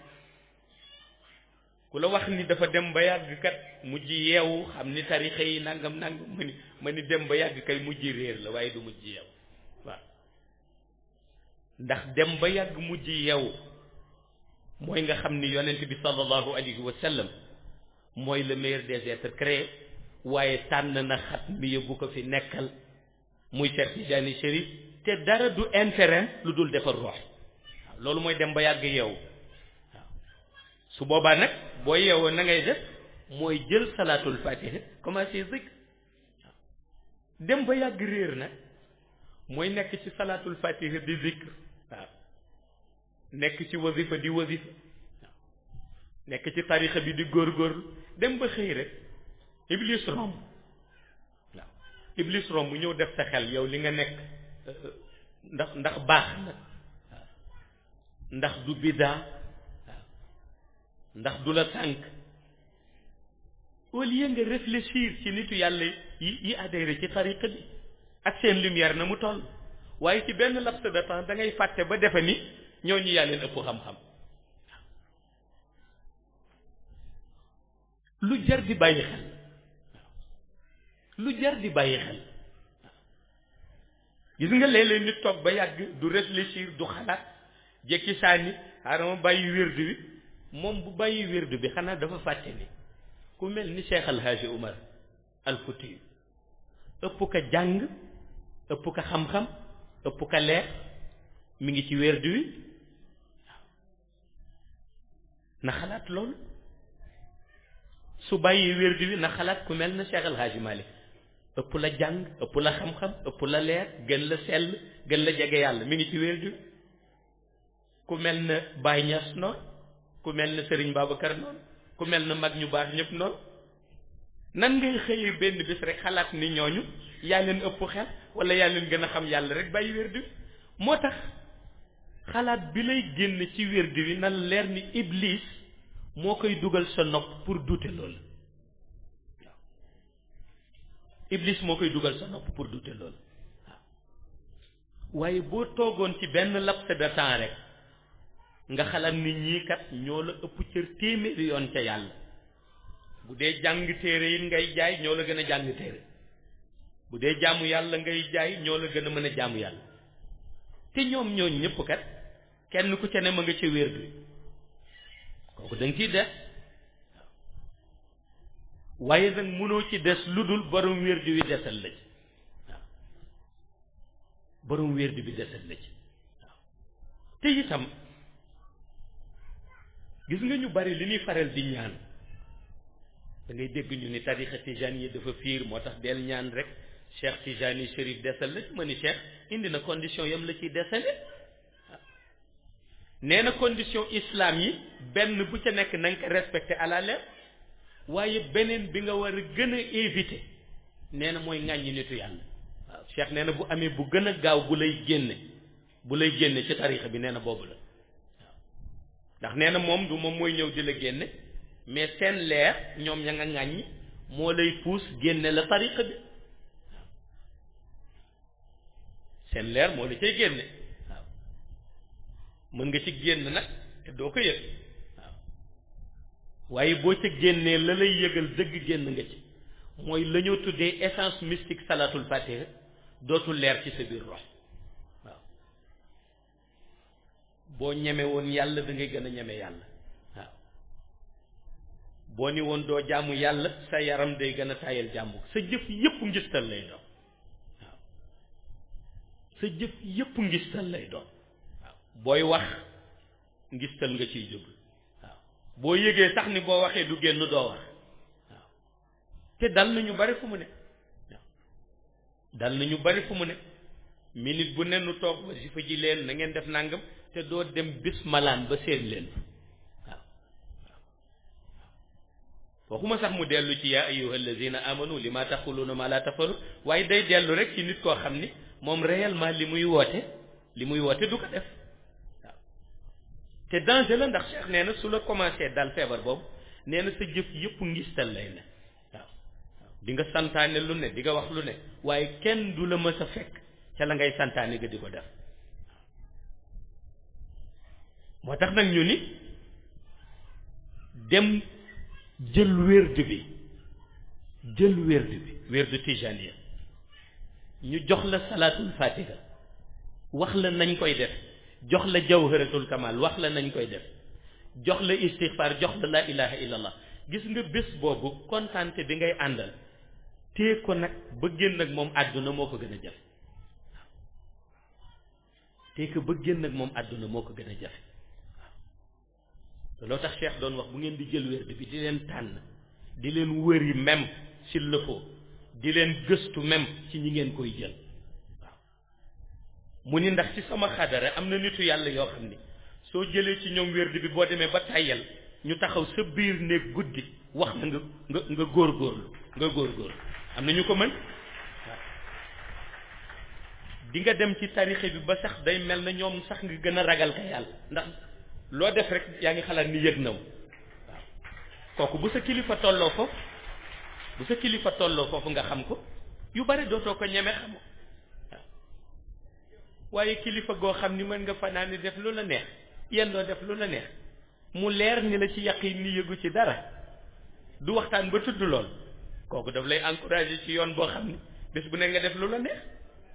ku la wax ni dafa dem ba yàgg kat mujj yeewu xam ni tarixa yi nangam nangam ma ni ma ni dem ba yàgg kay mujj réer la waaye du mujj yeewu waaw ndax dem ba yàgg mujj yeewu mooy nga xam ni yonent bi sallallahu alayhi wa sallam mooy le meilleur des êtres créés waaye tànn na xat mi yóbbu ko fi nekkal muy Cheikh Tidiane Chérif te dara du intérêt lu dul defar rox waaw loolu mooy dem ba yàgg yeewu waaw su boobaa nag boo yeewoo na ngay def mooy jël salaatul fatiha commencé zikr waaw dem ba yàgg réer nag mooy nekk ci salaatul fatiha di zikr waaw nekk ci wasifa di wasifa waaw nekk ci tarixa bi di góorgóorlu dem ba xëy rek iblis romb waaw iblis romb mu ñëw def sa xel yow li nga nekk ndax ndax baax na waaw ndax du biddaa waaw ndax du la sànk au lieu nga réfléchir ci nitu yàlla yi yi adhéré ci tariqa bi ak seen lumière na mu toll waaye ci benn laps de temps da ngay fàtte ba defe ni ñooñu yaa leen ëpp xam-xam lu jar di bàyyi xel lu jar di bàyyi xel gis nga léeg-léeg nit toog ba yàgg du réfléchir du xalaat jekki sànni xaaral ma bàyyi wérdu bi moom bu bàyyi wérdu bi xanaa dafa fàtte ni ku mel ni Cheikh Al Hadji Umar Al Fouti ëpp ka jàng ëpp ka xam-xam ëpp ka leer mi ngi ci wérdu wi na xalaat loolu su bàyyi wérdu wi na xalaat ku mel na Cheikh Al Hadji Malick ëpp la jàng ëpp la xam-xam ëpp la leer gën la sell gën la jege yàlla mi ngi ci wérdu wi ku mel na Baye Niass noonu ku mel na Serigne Babacar noonu ku mel na mag ñu baax ñëpp noonu nan ngay xëyee benn bis rek xalaat ni ñooñu yaa leen ëpp xel wala yaa leen gën a xam yàlla rek bàyyi wérdu wi moo tax xalaat bi lay génn ci wérdu wi na leer ni iblis moo koy dugal sa nopp pour douter loolu waaw iblis moo koy dugal sa nopp pour douter loolu waaw waaye boo toogoon ci benn laps de temps rek nga xalaat ni ñii kat ñoo la ëpp cër téeméeri yoon ca yàlla bu dee jàng téere yi ngay jaay ñoo la gën a jàng téere bu dee jaamu yàlla ngay jaay ñoo la gën a mën a jaamu yàlla te ñoom ñooñ ñëpp kat kenn ku ca ne ma nga ca wér bi kooku da nga ciy def waaye nag mënoo ci des lu dul borom wérdi wi desal la ci waaw borom wérdi bi desal la ci waaw te itam gis nga ñu bari li ñuy faral di ñaan da ngay dégg ñu ni tarixa tijaan yi dafa fiir moo tax del ñaan rek cheikh tijani chérif desal la ma ni cheikh indi na condition yam la ciy desale nee na condition islam yi benn bu ca nekk na nga ko respecté à la lettre waaye beneen bi nga war a gën a éviter nee na mooy ŋàññi nitu yàlla waaw cheikh nee na bu amee bu gën a gaaw bu lay génne bu lay génne ci tarixa bi nee na boobu la waaw ndax nee na moom du moom mooy ñëw di la génne mais seen leer ñoom ña nga ŋàññi moo lay puus génne la tariqa bi waaw seen leer moo la cay génne waaw mën nga ci génn nag te doo ko yëg waaw waaye boo ca génnee la lay yëgal dëgg génn nga ci mooy la ñoo tuddee essence mystique salatul fatiha dootul leer ci sa biir rox waaw boo ñeme woon yàlla da ngay gën a ñeme yàlla waaw boo ni woon doo jaamu yàlla sa yaram day gën a tayal jàmbu sa jëf yépp ngistal lay doon waaw sa jëf yépp ngistal lay doon waaw booy wax ngistal nga ciy jóg waaw boo yëgee sax ni boo waxee du génn doo wax waaw te dal nañu bari fu mu ne waaw dal nañu bari fu mu ne minute bu ne nu toog wasifa ji leen na ngeen def nangam te doo dem bis malaan ba seen leen waaw waxuma sax mu dellu ci yaa ayyuha allazina amanu li ma taquluna ma la tafalu waaye day dellu rek ci nit koo xam ni moom réellement li muy woote li muy woote du ko def waaw te danger la ndax Cheikh nee na su la commencé dal feebar boobu nee na sa jëf yëpp ngistal lay ne waaw di nga santaane lu ne di nga wax lu ne waaye kenn du la mës a fekk ca la ngay santaane nga di ko def moo tax nag ñu ni dem jël wérd bi jël wérd bi wérdu tijaniya ñu jox la salaatul fatiha wax la nañ koy def jox la jawharatul kamal wax la nañ koy def jox la istighfar jox la laa ilaha illallah gis nga bés boobu kontaante bi ngay àndal tée ko nag ba génn ak moom àdduna moo ko gën a jafe tée ko ba génn ak moom àdduna moo ko gën a jafe te loo tax Cheikh doon wax bu ngeen di jël wérd bi di leen tànn di leen wëri même s'il le faut di leen gëstu même ci ñi ngeen koy jël waaw mu ni ndax ci sama xadara am na nitu yàlla yoo xam ni soo jëlee ci ñoom wérd bi boo demee ba tàyyal ñu taxaw sa biir néeg guddi wax na nga nga nga góorgóorlu nga góorgóorlu am na ñu ko mën waaw di nga dem ci tarixe bi ba sax day mel na ñoom sax nga gën a ragal ka yàlla ndax loo def rek yaa ngi xalaat ni yëg na wu waaw kooku bu sa kilifa tolloo foofu bu sa kilifa tolloo foofu nga xam ko yu bari dootoo ko ñeme xam waaw waaye kilifa goo xam ni mën nga fanaani def lu la neex yéen doo def lu la neex mu leer ni la ci yaqin ni yëgu ci dara du waxtaan ba tudd lool kooku daf lay encourager ci yoon boo xam ni bés bu ne nga def lu la neex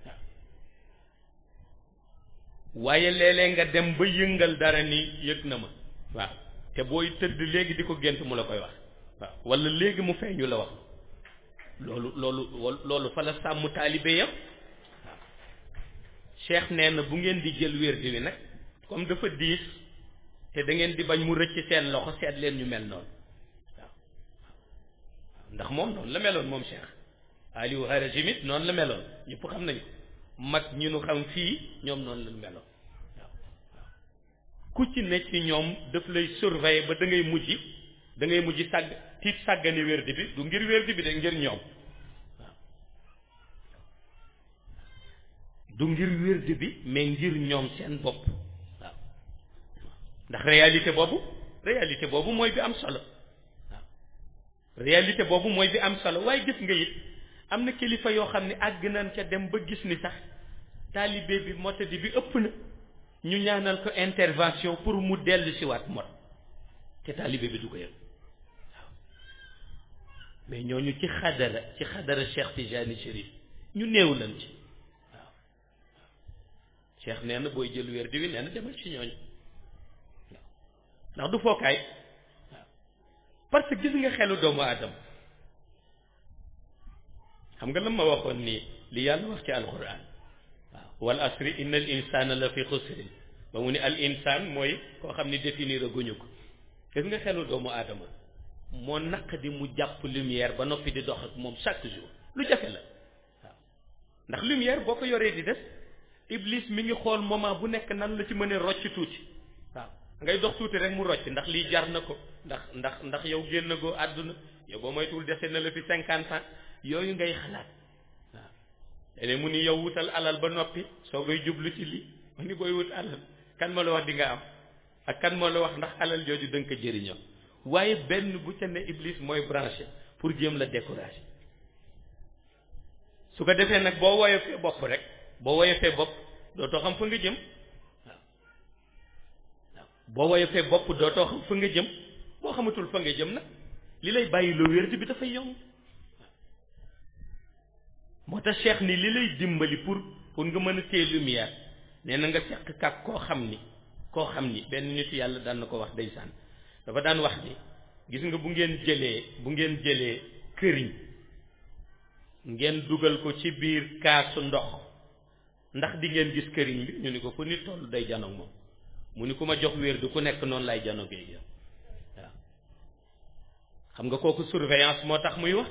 waaye léeg-léeg nga dem ba yëngal dara ni yëg na ma waaw te booy tëdd léegi di ko gént mu la koy wax waaw wala léegi mu feeñu la wax loolu loolu loolu fa la sàmm taalibe yam waaw cheikh nee na bu ngeen di jël wérdi wi nag comme dafa diis te da ngeen di bañ mu rëcc seen loxo seet leen ñu mel noonu waaw ndax moom noonu la meloon moom cheikh Aliou Harazim it noonu la meloon ñëpp xam nañu mag ñu nu xam fii ñoom noonu lañu meloon waaw waaw ku ci ne ci ñoom daf lay surveiller ba da ngay mujj da ngay mujj sàgg tiit sàggani wérdi bi du ngir wérdi bi de ngir ñoom waaw du ngir wérdi bi mais ngir ñoom seen bopp waaw ndax réalité boobu réalité boobu mooy bi am solo waaw réalité boobu mooy bi am solo waaye gis nga it am na kilifa yoo xam ne àgg nañ ca dem ba gis ni sax taalibe bi motadi bi ëpp na ñu ñaanal ko intervention pour mu dellu si waat mot te taalibe bi du ko yëg waaw mais ñooñu ci xadara ci xadara Cheikh Tijani Chérif ñu néew lañ ci waaw waaw Cheikh nee na booy jël wér di wi nee na demal ci ñooñu waaw ndax du fookaay waaw parce que gis nga xelu doomu aadama xam nga la ma waxoon nii li yàlla wax ci alquran waaw wal asri inna al insana la fi xusrin ba mu ne al insan mooy koo xam ni définir a guñu ko gis nga xelu doomu aadama moo naq di mu jàpp lumière ba noppi di dox ak moom chaque jour lu jafe la waaw ndax lumière boo ko yoree di def iblis mi ngi xool moment bu nekk nan la ci mën a rocc tuuti waaw ngay dox tuuti rek mu rocc ndax lii jar na ko ndax ndax ndax yow génn goo àdduna yow boo moytuwul dese na la fi cinquante ans yooyu ngay xalaat waaw léeg mu ni yow wutal alal ba noppi soo koy jublu ci lii mu ni booy wut alal kan ma la wax di nga am ak kan moo la wax ndax alal jooju da nga ko jëriñoo waaye benn bu ca ne iblis mooy branché pour jéem la décourager su ko defee nag boo woyofee bopp rek boo woyofee bopp dootoo xam fa nga jëm waaw waaw boo woyofee bopp dootoo xam fa nga jëm boo xamatul fa nga jëm nag li lay bàyyi loo wérdi bi dafay yomb moo tax cheikh ni li lay dimbali pour pour nga mën a téye lumière nee na nga seq kak koo xam ni koo xam ni benn nit yàlla daan na ko wax ndeysaan dafa daan wax ni gis nga bu ngeen jëlee bu ngeen jëlee këriñ ngeen dugal ko ci biir kaasu ndox ndax di ngeen gis këriñ bi ñu ni ko fu nit toll day janoog moom mu ni ku ma jox wér du ku nekk noonu lay janogee yow waaw xam nga kooku surveillance moo tax muy wax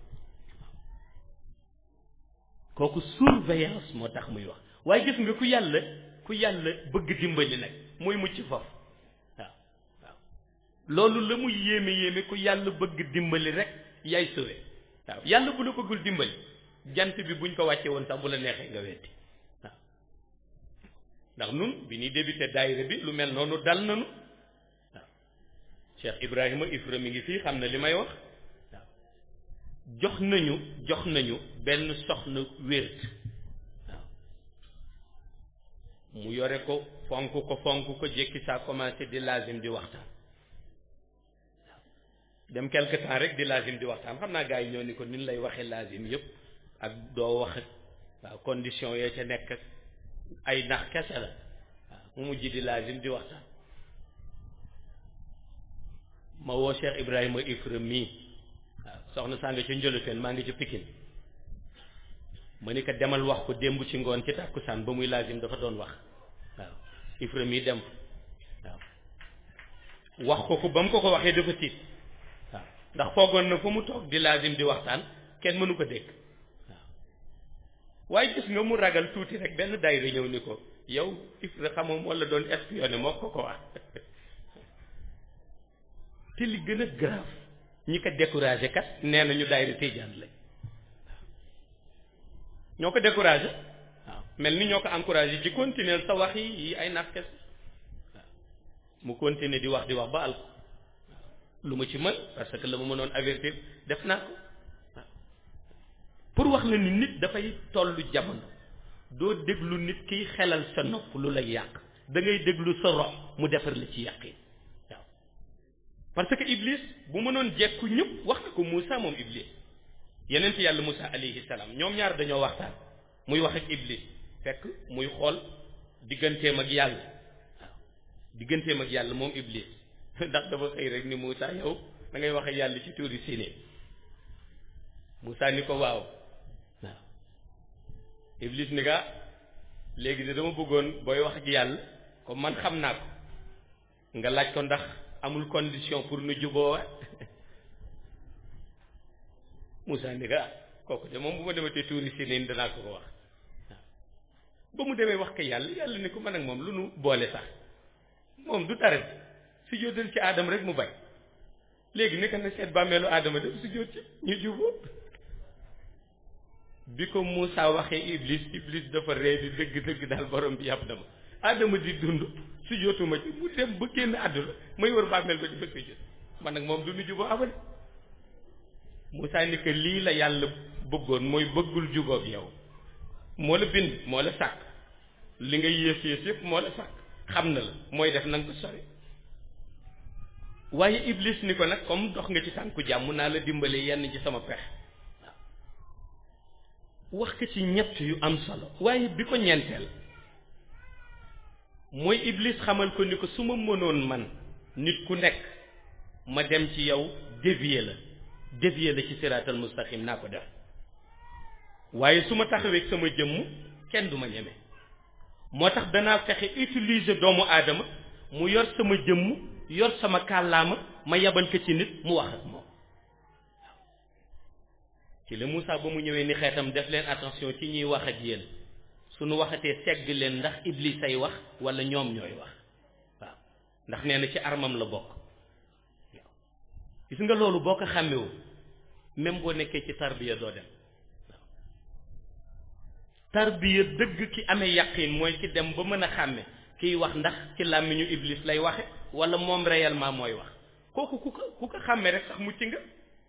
kooku surveillance moo tax muy wax waaye gis nga ku yàlla ku yàlla bëgg dimbali nag mooy mucc foofu waaw waaw loolu la muy yéeme yéeme ku yàlla bëgg dimbali rek yaay sëwe waaw yàlla bu la bëggul dimbali jant bi buñ ko wàcce woon sax bu la neexee nga weddi waaw ndax nun bi ñuy débuté daayira bi lu mel noonu dal nanu waaw Cheikh Ibrahima Ifra mi ngi fii xam na li may wax waaw jox nañu jox nañu benn soxna wért waaw mu yore ko fonk ko fonk ko jékki saa commencé di lazim di waxtaan dem quelque temps rek di lazim di waxtaan xam naa gars yi ñoo ni ko nin lay waxee lazim yëpp ak doo wax ak waaw condition yee ca nekk ay nax kese la waaw mu mujj di lazim di waxtaan ma woo Cheikh Ibrahima Ifra mii waaw soxna saa nga ca njëluteen maa ngi ca Pikine ma ni ko demal wax ko démb ci ngoon ci tàkkusaan ba muy lazim dafa doon wax waaw Ifra mii dem waaw wax ko ko ba mu ko ko waxee dafa tiit waaw ndax foogoon na fa mu toog di lazim di waxtaan kenn mënu ko dégg waaw waaye gis nga mu ragal tuuti rek benn daayira ñëw ni ko yow Ifra xamoo moo la doon espionné moo ko ko wax te li gën a grave ñi ko découragé kat nee nañu daayira Tijaan lañ ñoo ko découragé waaw mel ni ñoo ko encouragé ci continuer sa wax yi yi ay naaf kes waaw mu continuer di wax di wax ba al ko lu ma ci mën parce que la ma mënoon avertir def naa ko waaw pour wax la ni nit dafay tollu jamono doo déglu nit kiy xelal sa nopp lu lay yàq da ngay déglu sa rox mu defar la ci yàqin waaw parce que Iblis bu mënoon jekku ñëpp wax na ko Moussa moom Iblis yeneen ci yàlla Moussa alayhi salaam ñoom ñaar dañoo waxtaan muy wax ak Iblis fekk muy xool digganteem ak yàlla waaw digganteem ak yàlla moom Iblis ndax dafa xëy rek ni Moussa yow da ngay wax ak yàlla ci tuuri Siné Moussa ni ko waaw waaw Iblis ni ka léegi de dama bëggoon booy wax ak yàlla comme man xam naa ko nga laaj ko ndax amul condition pour nu juboo Moussa ni ka kooku de moom bu ma dematee tuuri Siné danaa ko ko wax waaw ba mu demee wax ko yàlla yàlla ni ko man ak moom lu nu boole sax moom du dara su jóotal ci aadama rek mu bañ léegi nekk na seet bàmmeelu aadama def su jóot ci ñu juboo bi ko Moussa waxee Iblis Iblis dafa ree di dëgg dëgg daal borom bi yàpp dama aadama di dund su jootuma ci mu dem ba génn àdduna may wër bàmmeel ba di ba su jot man nag moom du nu juboo abal Moussa ni que lii la yàlla bëggoon mooy bëggul jubóog yow moo la bind moo la sàkk li nga yées yées yëpp moo la sàkk xam na la mooy def na nga ko sori waaye Iblis ni ko nag comme dox nga ci tànku jàmm naa la dimbale yenn ci sama pex wax ko ci ñett yu am solo waaye bi ko ñeenteel mooy Iblis xamal ko ni ko su ma mënoon man nit ku nekk ma dem ci yow dévier la dévier la ci siraatal mustaqim naa ko def waaye su ma taxawee sama jëmm kenn du ma ñeme moo tax danaa fexe utiliser doomu aadama mu yor sama jëmm yor sama kàllaama ma yabal ko ci nit mu wax ak moom ci la Moussa ba mu ñëwee ni xeetam def leen attention ci ñuy wax ak yéen suñu waxatee segg leen ndax iblis ay wax wala ñoom ñooy wax waaw ndax nee na ci armam la bokk waaw gis nga loolu boo ko xàmmewul même boo nekkee ci tarbiya doo dem waaw tarbiya dëgg ki amee yaqin mooy ki dem ba mën a xàmme kiy wax ndax ci làmmiñu iblis lay waxe wala moom réellement mooy wax kooku ku ko ku ko xàmme rek sax mucc nga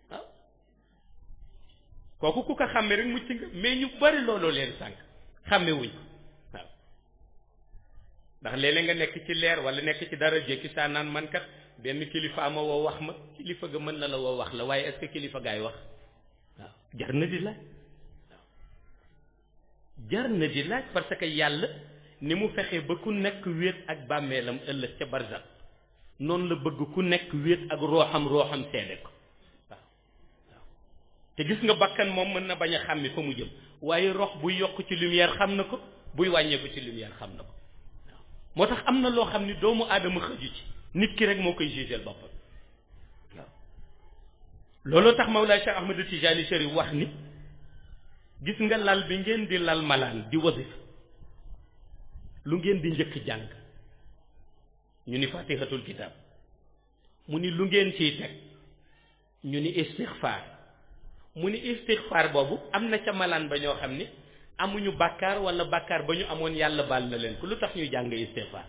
waaw kooku ku ko xàmme rek mucc nga mais ñu bari looloo leen sànq xàmme wuñ ko waaw ndax léeg-léeg nga nekk ci leer wala nekk ci dara jékki saa naan man kat benn kilifa ma woo wax ma kilifa ga mën na la woo wax la waaye est-ce que kilifa gaay wax waaw jar na di laaj waaw jar na di laaj parce que yàlla ni mu fexe ba ku nekk wéet ak bàmmeelam ëllëg ca barzak noonu la bëgg ku nekk wéet ak rooxam rooxam seede ko waaw waaw te gis nga bakkan moom mën na bañ a xàmmi fa mu jëm waaye rox buy yokk ci lumière xam na ko buy wàññeeku ci lumière xam na ko waaw moo tax am na loo xam ni doomu aadama xëju ci nit ki rek moo koy jugeel boppam waaw looloo tax Mawlaay Cheikh Ahmadu Tijaani Chérif wax ni gis nga lal bi ngeen di lal malaan di wasif lu ngeen di njëkk jàng ñu ni fatihatul kitab mu ni lu ngeen ciy teg ñu ni istixfaar mu ni istixfaar boobu am na ca malaan ba ñoo xam ni amuñu bàkkaar wala bàkkaar ba ñu amoon yàlla baal na leen ko lu tax ñuy jàng istixfaar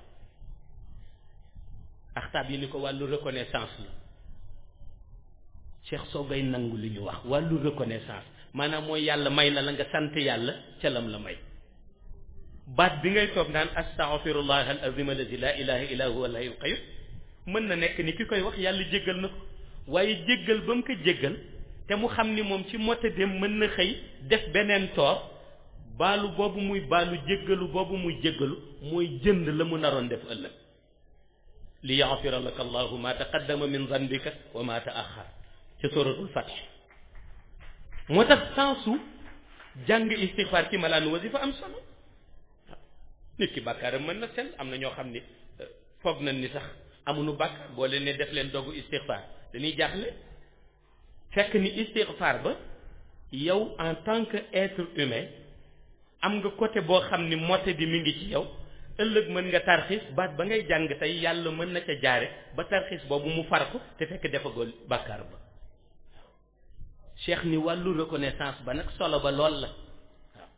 axtaab yi ni ko wàllu reconnaissance la cheikh soogay nangu li ñu wax wàllu reconnaissance maanaam mooy yàlla may na la nga sant yàlla ca lam la may baat bi ngay toog naan astaghfirullah al azim allazi la ilaha illa huwa al hayyul qayyum mën na nekk ni ki koy wax yàlla jéggal na ko waaye jéggal ba mu ko jéggal te mu xam ni moom ci mota dem mën na xëy def beneen toor baalu boobu muy baalu jéggalu boobu muy jéggalu mooy jënd la mu naroon def ëllëg li yaxfira laka allahu ma taqaddama min zanbika wa ma taaxar ca suratul fath moo tax sensu jàng istixfaar ci malaanu wasifa am solo nit ki bàkkaaram mën na sell am na ñoo xam ni foog nañ ni sax amuñu bàkkaar boo leen ne def leen dogu istixfaar dañuy jaaxle fekk ni istixfaar ba yow en tant que être humain am nga côté boo xam ni motte bi mi ngi ci yow ëllëg mën nga tarxiis baat ba ngay jàng tey yàlla mën na ca jaare ba tarxiis boobu mu far ko te fekk defagoo bàkkaar ba cheikh ni wàllu reconnaissance ba nag solo ba lool la waaw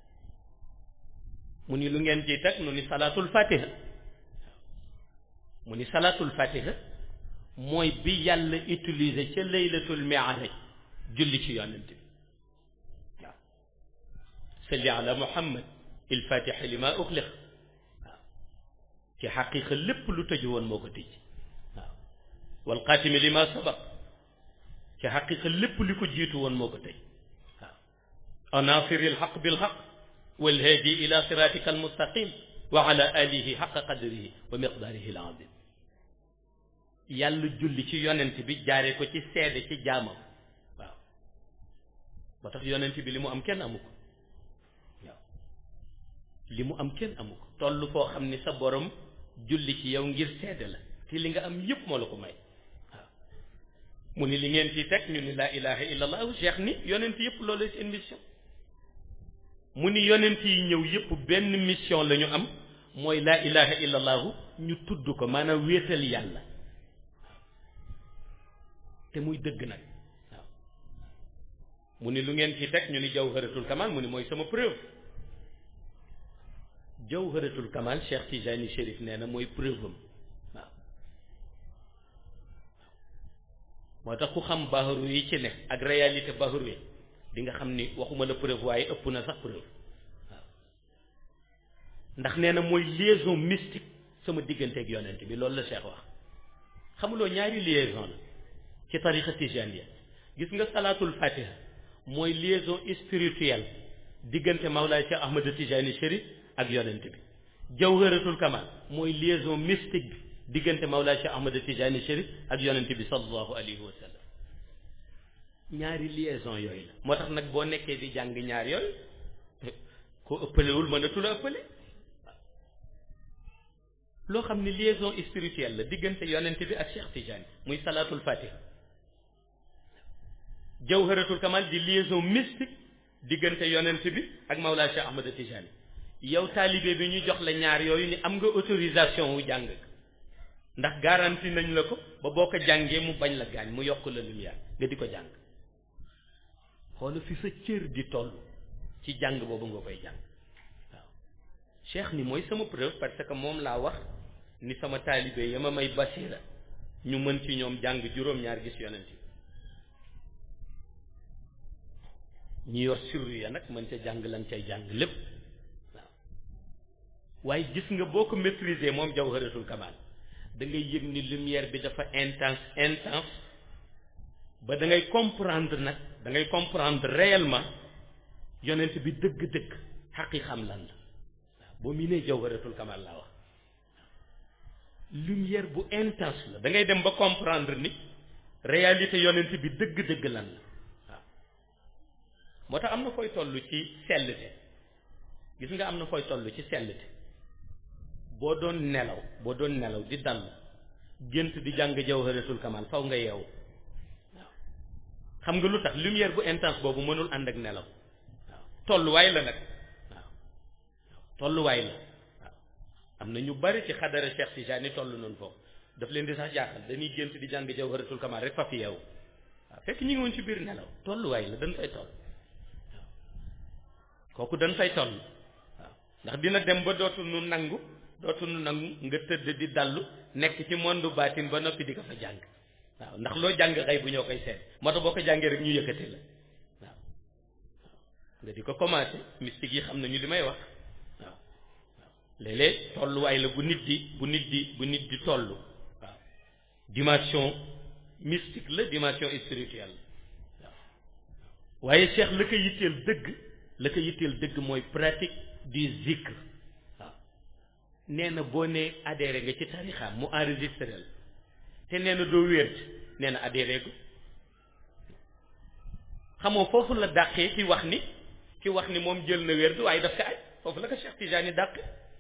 mu ni lu ngeen ciy teg nu ni salaatul fatiha mu ni salaatul fatiha mooy bi yàlla utiliser ca laylatul mi'raj julli ci yonent bi waaw salli ala muhammad il fatiha li ma uxliq waaw ci xaqiqa lépp lu tëju woon moo ko tëj waaw wal xaatimi li ma sabaq ci xaqiqa lépp li ko jiitu woon moo ko tëj waaw anasiri lxaq bilxaq walhaadi ila siratika almustaqim wa ala alihi xaqa qadrihi wa miqdaarihi alazim yàlla julli ci yonent bi jaare ko ci seede ci jaamam waaw moo tax yonent bi li mu am kenn amu ko waaw li mu am kenn amu ko toll foo xam ni sa borom julli ci yow ngir seede la te li nga am yépp moo la ko may waaw mu ni li ngeen ci teg ñu ni laa ilaha illa allah cheikh ni yonent yépp loolu seen mission mu ni yonent yi ñëw yépp benn mission la ñu am mooy laa ilaha illa allahu ñu tudd ko maanaam wéetal yàlla te muy dëgg nag waaw mu ni lu ngeen ci teg ñu ni jawharatul kamal mu ni mooy sama preuve jawharatul kamal Cheikh Tijani Chérif nee na mooy preuve am waaw moo tax ku xam baharu yi ci ne ak réalité baharu yi di nga xam ni waxuma la preuve waaye ëpp na sax preuve waaw ndax nee na mooy liaison mystique sama digganteeg yonent bi loolu la Cheikh wax xamuloo ñaari liaison la ci tariqa tijaniya gis nga salaatul fatiha mooy liaison spirituelle diggante Mawlaay Cheikh Ahmad Tijani Chérif ak yonent bi jawharatul kamal mooy liaison mystique bi diggante Mawlaay Cheikh Ahmad Tijani Chérif ak yonent bi sallallahu alayhi wa sallam ñaari liaison yooyu la moo tax nag boo nekkee di jàng ñaar yooyu ko ëppalewul mënatula ëppale loo xam ne liaison spirituelle la diggante yonent bi ak Cheikh Tidiane muy salaatul fatiha jawharatul kamal di liaison mystique diggante yonent bi ak Mawlaa Cheikh Ahmad Tidiane yow taalibe bi ñu jox la ñaar yooyu ni am nga autorisation wu jàng ndax garanti nañ la ko ba boo ko jàngee mu bañ la gaañ mu yokk la lumière nga di ko jàng xoola fi sa cër di toll ci jàng boobu nga koy jàng waaw cheikh ni mooy sama preuve parce que moom laa wax ni sama taalibe ya ma may basira ñu mën ci ñoom jàng juróom-ñaar gis yonent bi ñi yor sirru ya nag mën ca jàng lan cay jàng lépp waaw waaye gis nga boo ko maîtriser moom jawharatul kamal da ngay yëg ni lumière bi dafa intense intense ba da ngay comprendre nag da ngay comprendre réellement yonent bi dëgg-dëgg xaqi xam lan la waaw boo mi nee jawharatul kamal laa wax lumière bu intense la da ngay dem ba comprendre ni réalité yonent bi dëgg-dëgg lan la waaw moo tax am na fooy toll ci sellte gis nga am na fooy toll ci sellte boo doon nelaw boo doon nelaw di dal gént di jàng jawharatul kamal faw nga yeewu waaw xam nga lu tax lumière bu intense boobu mënul ànd ak nelaw waaw tolluwaay la nag waaw tolluwaay la waaw am na ñu bari ci xadara Cheikh Tijani toll noonu foofu daf leen di sax jaaxal dañuy gént di jàng jawharatul kamal rek fa fi yeewu waaw fekk ñu ngi woon ci biir nelaw tolluwaay la dañ fay toll waaw kooku dañ fay toll waaw ndax dina dem ba dootu nu nangu dootu nu nangu nga tëdd di dallu nekk ci monde baatin ba noppi di ko fa jàng waaw ndax loo jàng xëy bu ñoo koy seet moo tax boo ko jàngee rek ñu yëkkati la waaw nga di ko commencé mystique yi xam nañu li may wax waaw waaw léeg-léeg tolluwaay la bu nit di bu nit di bu nit di toll waaw dimension mystique la dimension spirituelle la waaw waaye Cheikh la ko yitteel dëgg la ko yitteel dëgg mooy pratique du zikr waaw nee na boo nee adhéré nga ci tarixaam mu enregistré la te nee na doo wér nee na adhéré gu xamoo foofu la dàqee ki wax ni ki wax ni moom jël na wér waaye daf ko aj foofu la ko Cheikh Tijani dàq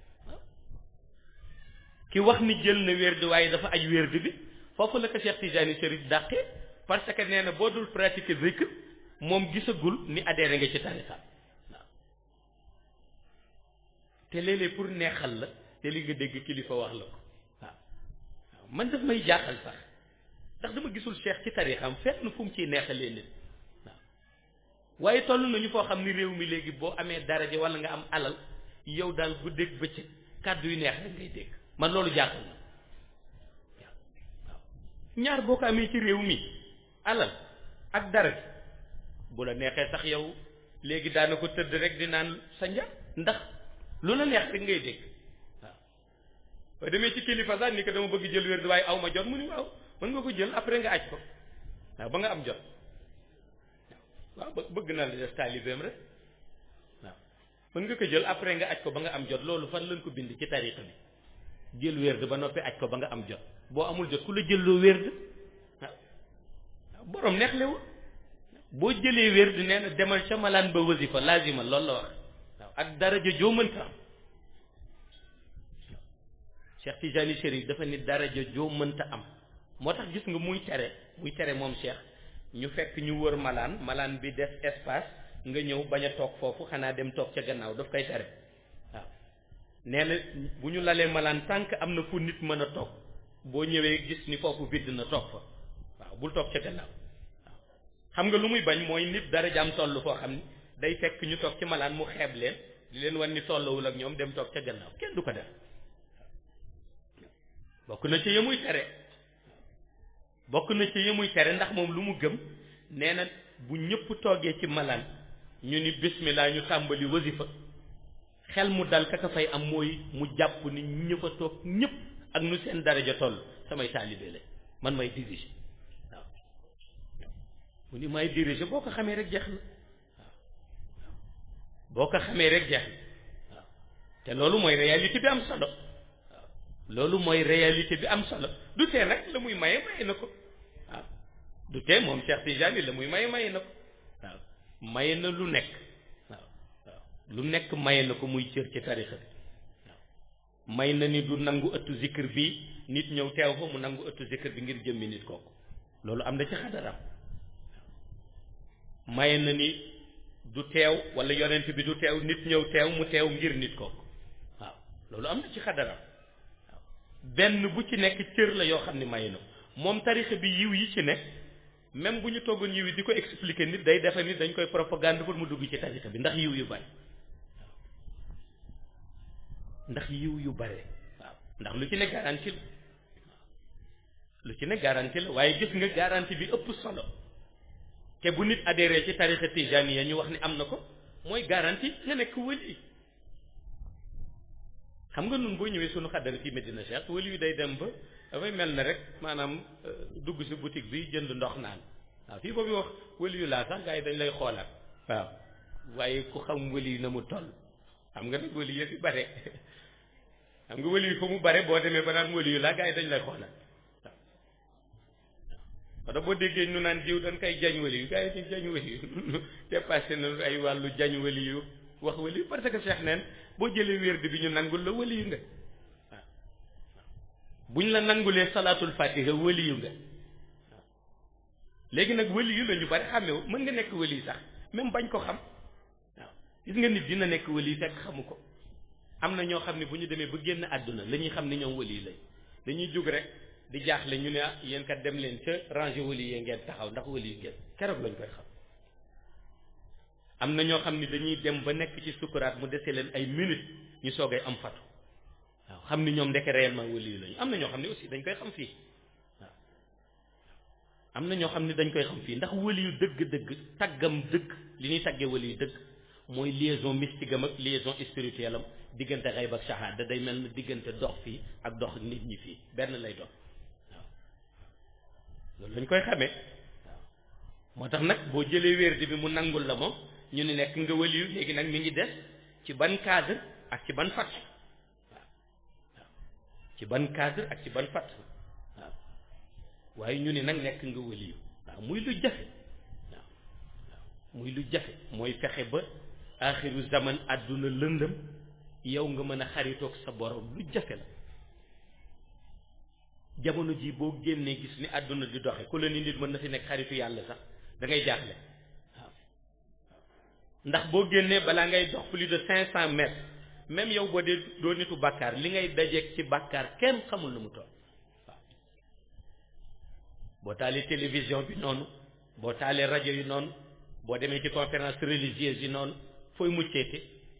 ki wax ni jël na wér waaye dafa aj wér bi foofu la ko Cheikh Tijani Chérif dàqee parce que nee na boo dul pratiquer zikr moom gisagul ni adhéré nga ci tarixaam waaw te léeg-léeg pour neexal la te li nga dégg kilifa wax la ko waaw waaw man daf may jaaxal sax ndax dama gisul cheikh ci tarixam fenn fu mu ciy neexalee nit waaw waaye toll nañu foo xam ni réew mi léegi boo amee daraja wala nga am alal yow daal guddeeg bëccëg kàddu yu neex rek ngay dégg man loolu jaaxal na waaw waaw ñaar boo ko amee ci réew mi alal ak daraja bu la neexee sax yow léegi daana ko tëdd rek di naan sa nja ndax lu la neex rek ngay dégg waaw ba demee ci kilifa sax ni ko dama bëgg jël wér waaye aw ma jot mu ni waaw mën nga ko jël après nga aj ko waaw ba nga am jot waaw bëgg na la def taalibeem rek waaw mën nga ko jël après nga aj ko ba nga am jot loolu fan lañ ko bind ci tariqa bi jël wérd ba noppi aj ko ba nga am jot boo amul jot ku la jël loo wérd waaw waaw borom neexlewul boo jëlee wérd nee na demal ca malaan ba wasifa lazima loolu la wax waaw ak daraja joo mënta am Cheikh Tijani Chérif dafa ni daraja joo mënta am moo tax gis nga muy tere muy tere moom Cheikh ñu fekk ñu wër malaan malaan bi def espace nga ñëw bañ a toog foofu xanaa dem toog ca gannaaw daf koy tere waaw nee na bu ñu lalee malaan tànk am na fu nit mën a toog boo ñëwee gis ni foofu vidd na toog fa waaw bul toog ca gannaaw waaw xam nga lu muy bañ mooy nit darajaam toll foo xam ni day fekk ñu toog ci malaan mu xeeb leen di leen wan ni tollawul ak ñoom dem toog ca gannaaw kenn du ko def bokk na ci yemuy tere bokk na ci yemuy tere ndax moom lu mu gëm nee na bu ñëpp toogee ci malaan ñu ni bismillah ñu tàmbali wasifa xel mu dal kaka fay am mooy mu jàpp ni ñu fa toog ñëpp ak nu seen daraja toll samay taalibe la man may diriger waaw mu ni may diriger boo ko xamee rek jeex na waaw boo ko xamee rek jeex na waaw te loolu mooy réalité bi am solo loolu mooy réalité bi am solo du tee nag la muy maye maye na ko waaw du tee moom Cheikh Tidiane la muy maye maye na ko waaw maye na lu nekk waaw waaw lu nekk maye na ko muy cër ci tarixa bi waaw may na ni du nangu ëttu zikr bi nit ñëw teew fa mu nangu ëttu zikr bi ngir jëmmi nit kooku loolu am na ci xadaram maye na ni du teew wala yonent bi du teew nit ñëw teew mu teew ngir nit kooku waaw loolu am na ci xadaram waaw benn bu ci nekk cër la yoo xam ne maye na ko moom tarixa bi yiw yi ci nekk même bu ñu toggoon yiw yi di ko expliquer nit day defe nit dañ koy propagande pour mu dugg ci tarixa bi ndax yiw yu bari ndax yiw yu bare waaw ndax lu ci ne garanti la lu ci ne garanti la waaye gis nga garanti bi ëpp solo te bu nit adhéré ci tarixa tijaniya ñu wax ni am na ko mooy garanti nga nekk wëli xam nga nun boo ñëwee sunu xaddara ci Medina Cheikh wëli yu day dem ba dafay mel na rek maanaam dugg si boutique bi jënd ndox naan waaw fii boobu wax wëli yu laa sax gars yi dañ lay xoolaat waaw waaye ku xam wëli yu na mu toll xam nga nag wëli yu fi bare xam nga wëli yu fa mu bare boo demee ba naan wëli yu laa gars yi dañ lay xoolaat wala boo déggee ñu naan jiw dañ koy jañ wali yu gars yi ñu jañ wali yu dépassé na ay wàllu jañ wali yu wax wali yu parce que Cheikh neen boo jëlee wérdi bi ñu nangul la wali yu nga waaw buñ la nangulee salaatul fatiha wali yu nga waaw léegi nag wali yu la ñu bari xàmmewu mën nga nekk wali sax même bañ ko xam waaw gis nga nit dina nekk wali fekk xamu ko am na ñoo xam ne bu ñu demee ba génn àdduna la ñuy xam ne ñoom wali lañ dañuy jóg rek di jaaxle ñu ne ah yéen kat dem leen ca rangé wali yee ngeen taxaw ndax wali yu ngeen keroog lañ koy xam am na ñoo xam ne dañuy dem ba nekk ci sukuraat mu dese leen ay minutes ñu soogay am fatu waaw xam ni ñoom ndeke réellement wali yu lañu am na ñoo xam ne aussi dañ koy xam fii waaw am na ñoo xam ne dañ koy xam fii ndax wali yu dëgg-dëgg taggam dëgg li ñuy taggee wali yu dëgg mooy liaison mystique am ak liaison spirituelle am diggante xayb ak shahada day mel na diggante dox fii ak dox nit ñi fii benn lay dox loolu lañ koy xamee waaw moo tax nag boo jëlee wérdi bi mu nangul la moom ñu ni nekk nga waliyu léegi nag mi ngi des ci ban cadre ak ci ban fat waaw waaw ci ban cadre ak ci ban fat waaw waaye ñu ni nag nekk nga waliyu waaw muy lu jafe waaw waaw muy lu jafe mooy fexe ba axiru zaman àdduna lëndëm yow nga mën a xaritoog sa borom lu jafe la jamono ji boo génnee gis ni àdduna di doxe ku la ni nit mën na fi nekk xaritu yàlla sax da ngay jaaxle waaw ndax boo génnee balaa ngay dox plus de cinq cent mètres même yow boo dee doo nitu bàkkaar li ngay dajeeg ci bàkkaar kenn xamul nu mu toll waaw boo taalee télévision bi noonu boo taalee rajo yi noonu boo demee ci conférence religieuse yi noonu fooy mucceete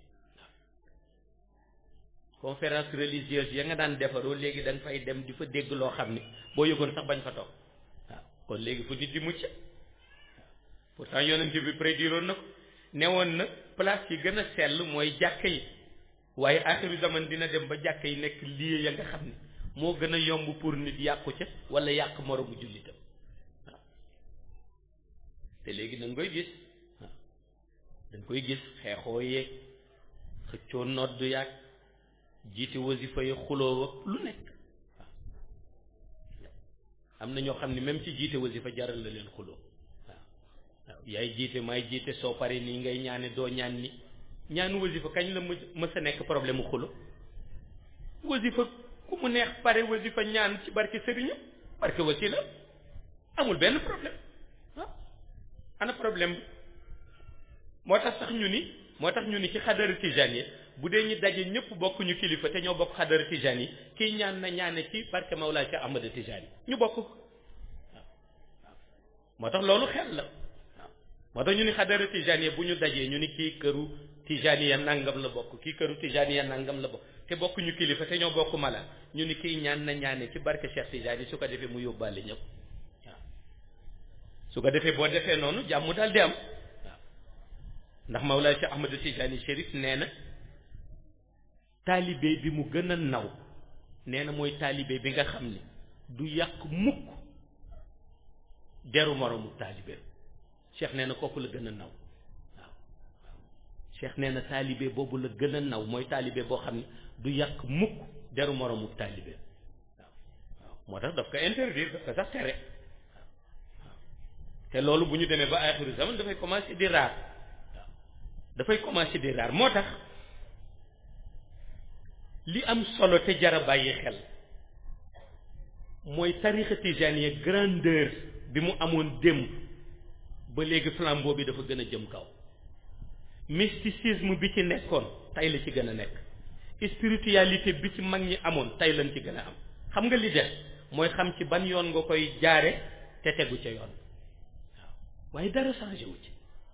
conférence religieuse ya nga daan defaroo léegi da nga fay dem di fa dégg loo xam ne boo yëgoon sax bañ fa toog waaw kon léegi fu nit di mucc waaw pourtant yonent bi prédiroon na ko newoon na place yi gën a sell mooy jàkka yi waaye axiru zaman dina dem ba jàkka yi nekk lii ya nga xam ne moo gën a yomb pour nit yàqu ca wala yàq moromu jullitam waaw te léegi da nga koy gis waaw da nga koy gis xeexoo yeeg xëccoo noddu yàgg jiite wasifa yi xuloo lu nekk waaw am na ñoo xam ne même ci jiite wasifa jaral la leen xuloo waaw waaw yaay jiite maay jiite soo pare nii ngay ñaane doo ñaan ni ñaanu wasifa kañ la mës a nekk problème mu xulo wasifa ku mu neex pare wasifa ñaan ci barke sëriñam barke wasila amul benn problème waaw ana problème bi moo tax sax ñu ni moo tax ñu ni ci xadara tijaan yi bu dee ñu daje ñëpp bokk ñu kilifa te ñoo bokk xadara tijaan yi kii ñaan na ñaane ci barke Mawlaa Cheikh Ahmada Tijaan yi ñu bokk ko waaw waaw moo tax loolu xel la waaw moo tax ñu ni xadara tijaan yi bu ñu dajee ñu ni kii këru tijaan ya nangam la bokk kii këru tijaan ya nangam la bokk te bokk ñu kilifa te ñoo bokk mala ñu ni kii ñaan na ñaane ci barke Cheikh Tijaan yi su ko defee mu yóbbaale ñëpp waaw su ko defee boo defee noonu jàmm daal di am waaw ndax Mawlaa Cheikh Ahmada Tijaan yi Chérif nee na taalibe bi mu gën a naw nee na mooy taalibe bi nga xam ni du yàq mukk deru moromu taalibe cheikh nee na kooku la gën a naw waaw waaw cheikh nee na taalibe boobu la gën a naw mooy taalibe boo xam ne du yàq mukk deru moromu taalibe waaw waaw moo tax daf ko interdire daf ko sax tere waaw waaw te loolu bu ñu demee ba axiru zaman dafay commencer di raar waaw dafay commencer di raar moo tax li am solo te jara bàyyi xel mooy tarixa tijaaniya grandeur bi mu amoon démb ba léegi flambeau bi dafa gën a jëm kaw mysticisme bi ci nekkoon tey la ci gën a nekk spiritualité bi ci mag ñi amoon tey lañ ci gën a am xam nga li des mooy xam ci ban yoon nga koy jaare te tegu ca yoon waaw waaye dara changé wu ci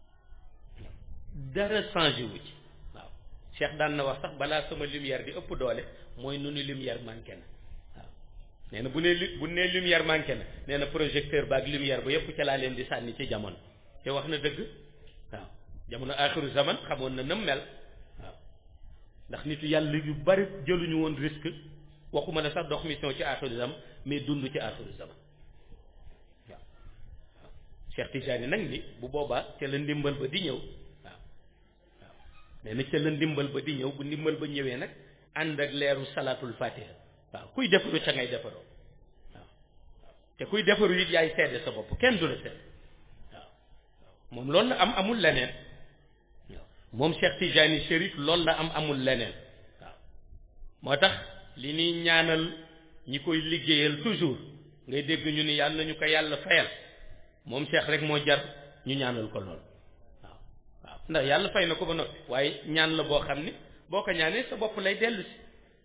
dara changé wu ci waaw Cheikh daan na wax sax balaa sama lumière di ëpp doole mooy nu nu lumière manqué na waaw nee na bu nee bu nee lumière manqué na nee na projecteur ba ak lumière ba yëpp ca laa leen di sànni ci jamono te wax na dëgg waaw jamono axiru zaman xamoon na nam mel waaw ndax nitu yàlla yu bari jëluñu woon risque waxuma ne sax dox mission ci axiru zaman mais dund ci axiru zaman waaw waaw Cheikh Tijani nag ni bu boobaa ca la ndimbal ba di ñëw waaw waaw nee na ca la ndimbal ba di ñëw bu ndimbal ba ñëwee nag ànd ak leeru salaatul fatiha waaw kuy defaru ca ngay defaroo waaw waaw te kuy defaru it yaay seede sa bopp kenn du la seede waaw waaw moom loolu la am amul leneen waaw moom Cheikh Tijani Chérif loolu la am amul leneen waaw moo tax li ñuy ñaanal ñi koy liggéeyal toujours ngay dégg ñu ni yàlla nañu ko yàlla fayal moom Cheikh rek moo jar ñu ñaanal ko lool waaw waaw ndax yàlla fay na ko ba noppi waaye ñaan la boo xam ni boo ko ñaanee sa bopp lay dellu si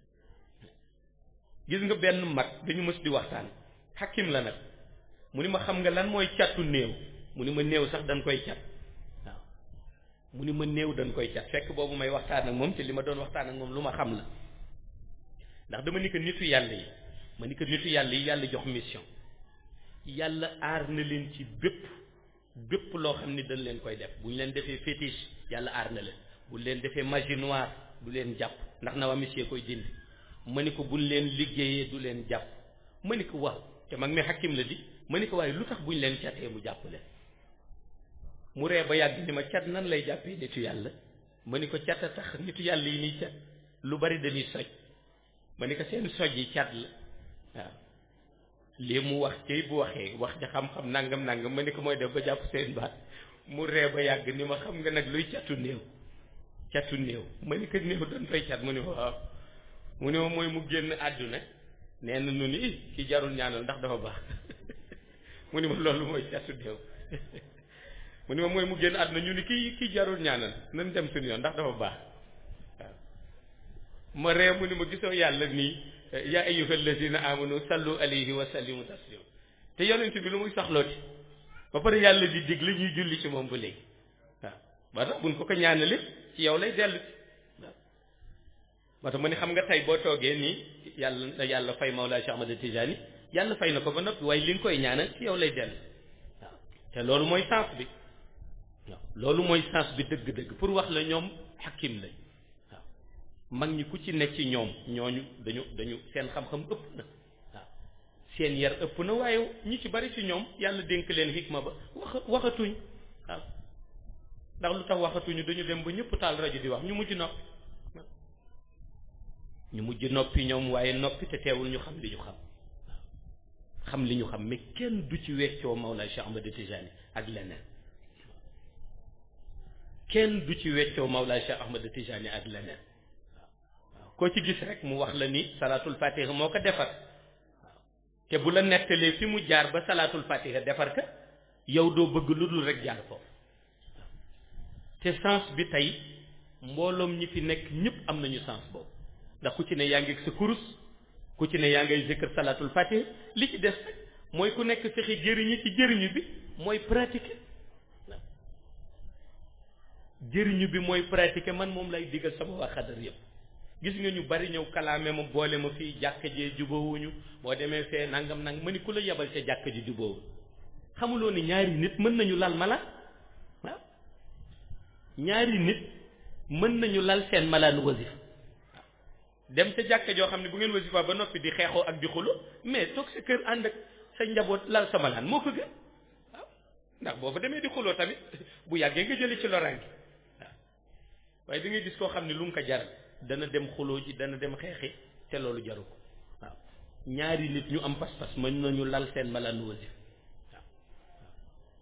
gis nga benn mag dañu mës di waxtaan xakim la nag mu ni ma xam nga lan mooy catu néew mu ni ma néew sax dañ koy cat waaw mu ni ma néew dañ koy cat fekk boobu may waxtaan ak moom te li ma doon waxtaan ak moom lu ma xam la ndax dama ni ko nitu yàlla yi ma ni ko nitu yàlla yi yàlla jox mission yàlla aar na leen ci bépp bépp loo xam ni dañ leen koy def bu ñu leen defee fétiche yàlla aar na leen bu leen defee magie noire du leen jàpp ndax na waa monsieur koy dindi ma ni ko buñ leen liggéeyee du leen jàpp ma ni ko waaw te mag mi xakim la di ma ni ko waaye lu tax buñ leen catee mu jàpp leen mu ree ba yàgg ni ma cat nan lay jàppee nitu yàlla ma ni ko cat a tax nitu yàlla yi niy cat lu bari dañuy soj ma ni ko seen soj yi cat la waaw lii mu wax cay bu waxee wax ja xam-xam nangam nangam ma ni ko mooy def ba jàpp seen baat mu ree ba yàgg ni ma xam nga nag luy catu néew catu néew ma ni ko néew doon fay cat mu ni waaw mu ne ma mooy mu génn àdduna nee na nu ni ki jarul ñaanal ndax dafa baax mu ni ma loolu mooy catu néew mu ni ma mooy mu génn àdduna ñu ni kii kii jarul ñaanal nan dem suñu yoon ndax dafa baax waaw ma ree mu ni ma gisoo yàlla nii yaa ayyuhal lazina amanu sallu alayhi wa sallimu taslima te yonent bi lu muy soxlooti ba pare yàlla di dig li ñuy julli ci moom ba léegi waaw ba tax buñ ko ko ñaanale ci yow lay dellu waaw moo tax ma ni xam nga tey boo toogee nii yàlla na yàlla fay Mawlaa Cheikh Ahmad Tijani yàlla fay na ko ba noppi waaye li nga koy ñaanal ci yow lay dellu waaw te loolu mooy sens bi waaw loolu mooy sens bi dëgg-dëgg pour wax la ñoom xakim lañ waaw mag ñi ku ci nekk ci ñoom ñooñu dañu dañu seen xam-xam ëpp na waaw seen yar ëpp na waaye ñi ci bari ci ñoom yàlla dénk leen xikma ba wax waxatuñ waaw ndax lu tax waxatuñu dañu dem ba ñëpp taal rajo di wax ñu mujj noppi ñu mujj noppi ñoom waaye noppi te teewul ñu xam li ñu xam xam li ñu xam mais kenn du ci weccoo Mawlaa Cheikh Ahmad Tijani ak leneen kenn du ci weccoo Mawlaa Cheikh Ahmad Tijani ak leneen waaw koo ci gis rek mu wax la ni salaatul fatiha moo ko defar waaw te bu la nettalee fi mu jaar ba salaatul fatiha defar ka yow doo bëgg lu dul rek jaar foofu waaw te sens bi tey mbooloom ñi fi nekk ñëpp am nañu sens boobu ndax ku ci ne yaa ngi sa kurus ku ci ne yaa ngay zikr salaatul fatiha li ci des rek mooy ku nekk fexe jëriñu ci jëriñu bi mooy pratiquer jëriñu bi mooy pratiquer man moom lay digal sama waa xadar yëpp gis nga ñu bari ñëw kalaame ma boole ma fii jàkka jee jubóowuñu boo demee fee nangam nang ma ni ku la yebal ca jàkka ji jubóowu xamuloo ni ñaari nit mën nañu lal mala waaw ñaari nit mën nañu lal seen malaan wasif dem ca jàkka joo xam ne bu ngeen wasifa ba noppi di xeexoo ak di xulo mais toog sa kër ànd ak sa njaboot lal sa malaan moo ko gën waaw ndax boo fa demee di xuloo tamit bu yàggee nga jëli ci loraange waaw waaye da ngay gis koo xam ne lu mu ko jaral dana dem xuloo ji dana dem xeexi te loolu jaru ko waaw ñaari nit ñu am pas-pas mën nañu lal seen malaan wasif waaw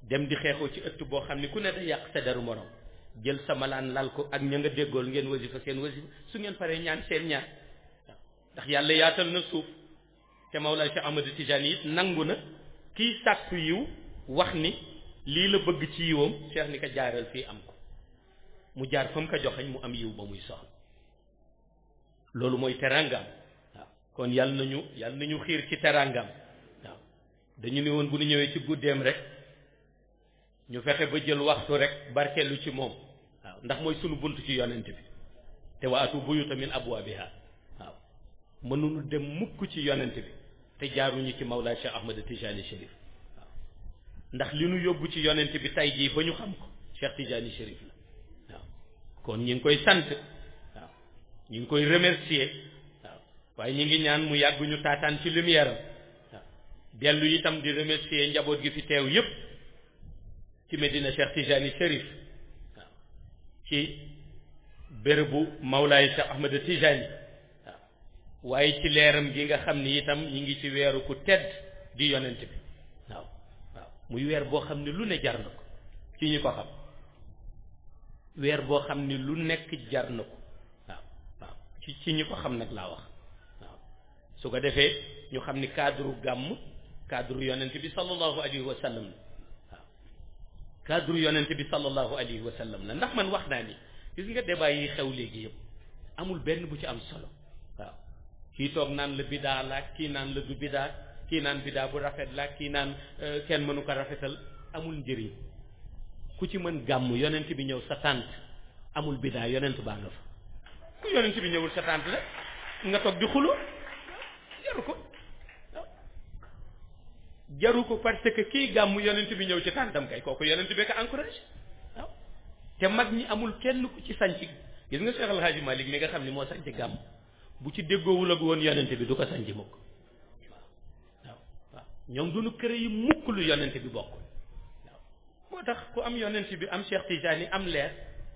dem di xeexoo ci ëtt boo xam ne ku ne da yàq sa deru morom jël sa malaan lal ko ak ña nga déggool ngeen wasifa seen wasifa su ngeen paree ñaan seen ñaan waaw ndax yàlla yaatal na suuf te Mawlaa Cheikh Ahmad Tijani it nangu na kii sàkku yiw wax ni lii la bëgg ci yiwam Cheikh ni ko jaaral fii am ko mu jaar fa mu ko joxañ mu am yiw ba muy soxla loolu mooy teraangam waaw kon yàlla nañu yàlla nañu xiir ci teraangam waaw dañu ne woon bu ñu ñëwee ci guddeem rek ñu fexe ba jël waxtu rek barkeelu ci moom waaw ndax mooy sunu bunt ci yonent bi te wa atu buyuta min abwaabiha waaw mënuñu dem mukk ci yonent bi te jaaruñu ci Mawlaa Cheikh Ahmad Tijani Chérif waaw ndax li nu yóbbu ci yonent bi tay jii ba ñu xam ko Cheikh Tijani Chérif la waaw kon ñi ngi koy sant waaw ñi ngi koy remercier waaw waaye ñi ngi ñaan mu yàgg ñu taataan ci lumière am waaw dellu itam di remercier njaboot gi fi teew yépp ci Medina Cheikh Tijani Chérif waaw ci bérébu Mawlaay Cheikh Ahmad Tijani waaw waaye ci leeram gi nga xam ni itam ñi ngi ci weeru ku tedd di yonent bi waaw waaw muy weer boo xam ne lu ne jar na ko ci ñi ko xam weer boo xam ni lu nekk jar na ko waaw waaw ci ci ñi ko xam nag laa wax waaw su ko defee ñu xam ni cadre gàmm cadre yonent bi sallallahu alayhi wa sallam la waaw cadre yonent bi sallallahu alayhi wa sallam la ndax man wax naa ni gis nga débat yi xew léegi yëpp amul benn bu ci am solo waaw kii toog naan la bidaa la kii naan la du bidaa kii naan bidaa bu rafet la kii naan kenn mënu ko rafetal amul njëriñ ku ci mën gàmm yonent bi ñëw sa tànt amul bidaa yonent baa nga fa ku yonent bi ñëwul sa tànt la nga toog di xulo jaru ko jaru ko parce que kii gàmm yonent bi ñëw ci tàntam kay kooku yonent bi ko encouragé waaw te mag ñi amul kenn ku ci sanc gis nga Cheikh El Hadji Malick mi nga xam ni moo sanc gàmm bu ci déggoowul ak woon yonent bi du ko sanc mukk waaw waaw waaw ñoom duñu kër yi mukk lu yonent bi bokk waaw moo tax ku am yonent bi am Cheikh Tijani am leer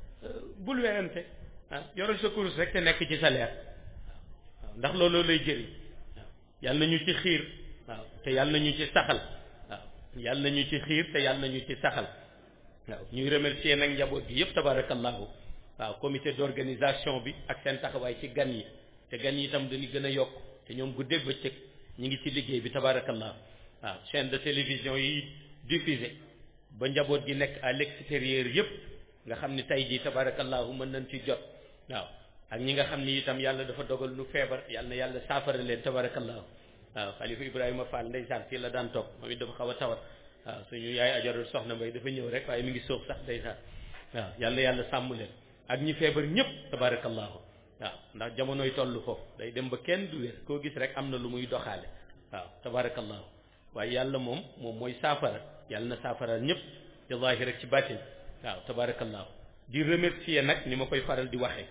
bul werante ah yoral sa kurus rek te nekk ci sa leer waaw ndax looloo lay jëriñ waaw yàlla nañu ci xiir waaw te yàlla nañu ci saxal waaw yàlla nañu ci xiir te yàlla nañu ci saxal waaw ñuy remercier nag njaboot gi yëpp tabarakallahu waaw comité d'organisation bi ak seen taxawaay ci gan yi te gan yi itam dañuy gën a yokk te ñoom guddeeg bëccëg ñu ngi ci liggéey bi tabarakallahu waaw chaîne de télévision yi diffusé ba njaboot gi nekk à l'extérieur yëpp nga xam ni tey jii tabarakallahu mën nañ ci jot waaw ak ñi nga xam ni itam yàlla dafa dogal nu feebar yàlla na yàlla saafara leen tabarakallahu waaw xalifa Ibrahima Fall ndeysaan fii la daan toog moom it dafa xaw a tawat waaw suñu yaay ajarul soxna mbay dafa ñëw rek waaye mi ngi sóox sax ndeysaan waaw yàlla yàlla sàmm leen ak ñi feebar ñëpp tabarakallahu waaw ndax jamonoy toll foofu day dem ba kenn du wér koo gis rek am na lu muy doxaale waaw tabarakallahu waaye yàlla moom moom mooy saafara yàlla na saafara ñëpp ci zaahir rek ci baatin waaw tabarakallahu di remercier nag ni ma koy faral di waxee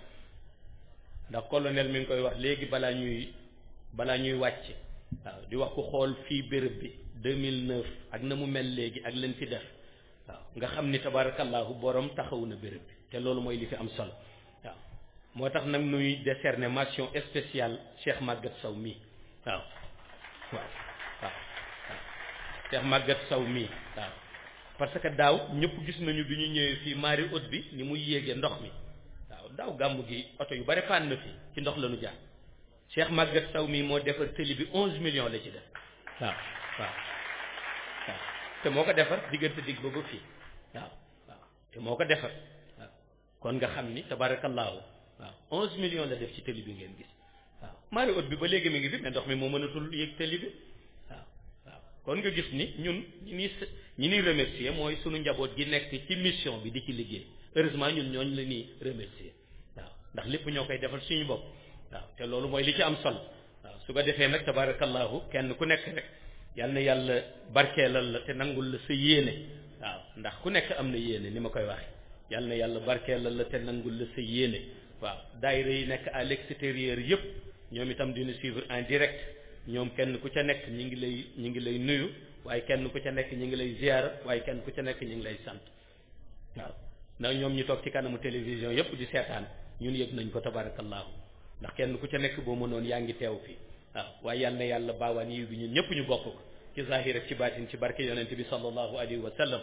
ndax colonel mi ngi koy wax léegi balaa ñuy balaa ñuy wàcc waaw di wax ku xool fii béréb bi 2009 ak na mu mel léegi ak leen fi def waaw nga xam ni tabarakallahu borom taxawu na béréb bi te loolu mooy li fi am solo waaw moo tax nag nuy décerner mention spéciale Cheikh Maguette Sow mii waaw waaw waaw waaw Cheikh Maguette Sow mii waaw parce que daaw ñëpp gis nañu bi ñu ñëwee fii mari haute bi ni muy yéegee ndox mi waaw daaw gàmmu gi oto yu bari paan na fi ci ndox la ñu jaar Cheikh Maguette Sow mii moo defar tëli bi onze millions la ci def waaw waaw waaw te moo ko defar diggante digg ba ba fii waaw waaw te moo ko defar waaw kon nga xam ni tabarakallahu waaw onze millions la def ci tëli bi ngeen gis waaw mari haute bi ba léegi mi ngi fi mais ndox mi moo mënatul yéeg tëli bi waaw waaw kon nga gis ni ñun ñi ni ñi ni remercier mooy sunu njaboot gi nekk ci mission bi di ci liggéey heureusement ñun ñooñ la ñuy remercier waaw ndax lépp ñoo koy defal suñu bopp waaw te loolu mooy li ci am solo waaw su ko defee nag tabarakallahu kenn ku nekk rek yal na yàlla barkeelal la te nangul la sa yéene waaw ndax ku nekk am na yéene ni ma koy waxe yal na yàlla barkeelal la te nangul la sa yéene waaw daayira yi nekk à l'extérieur yëpp ñoom itam dina suivre en direct ñoom kenn ku ca nekk ñi ngi lay ñi ngi lay nuyu waaye kenn ku ca nekk ñi ngi lay ziyaara waaye kenn ku ca nekk ñi ngi lay sant waaw ndax ñoom ñu toog ci kanamu télévision yëpp di seetaan ñun yëg nañ ko tabarakallahu ndax kenn ku ca nekk boo mënoon yaa ngi teew fii waaw waaye yal na yàlla baawaan yiw bi ñun ñëpp ñu bokk ko ci zahir ak ci baatin ci barke yonent bi sallallahu alayhi wa sallam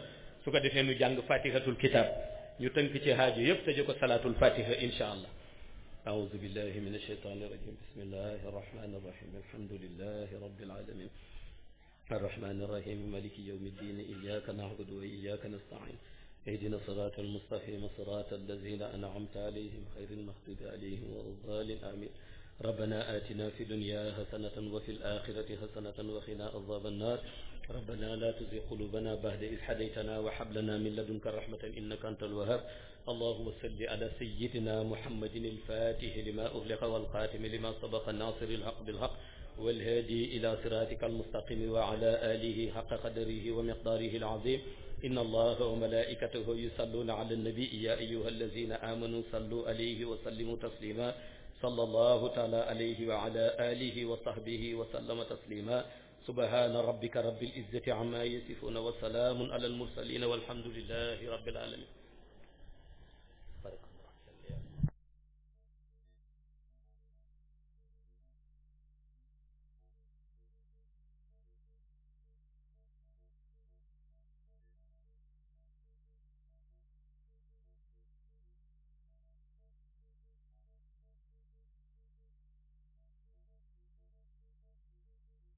su ko defee nu jàng fatihatul kitab ñu tënk ci haaju yëpp tëje ko salaatul fatiha insha allah أعوذ بالله من الشيطان الرجيم بسم الله الرحمن الرحيم الحمد لله رب العالمين الرحمن الرحيم مالك يوم الدين إياك نعبد وإياك نستعين اهدنا الصراط المستقيم صراط الذين أنعمت عليهم خير المغضوب عليهم ولا الضالين آمين ربنا آتنا في الدنيا حسنة وفي الآخرة حسنة وقنا عذاب النار ربنا لا تزغ قلوبنا بعد إذ هديتنا وهب لنا من لدنك رحمة إنك أنت الوهاب اللهم صل على سيدنا محمد الفاتح لما أغلق والخاتم لما سبق الناصر الحق بالحق والهادي إلى صراطك المستقيم وعلى آله حق قدره ومقداره العظيم إن الله وملائكته يصلون على النبي يا أيها الذين آمنوا صلوا عليه وسلموا تسليما صلى الله تعالى عليه وعلى آله وصحبه وسلم تسليما سبحان ربك رب العزة عما يصفون وسلام على المرسلين والحمد لله رب العالمين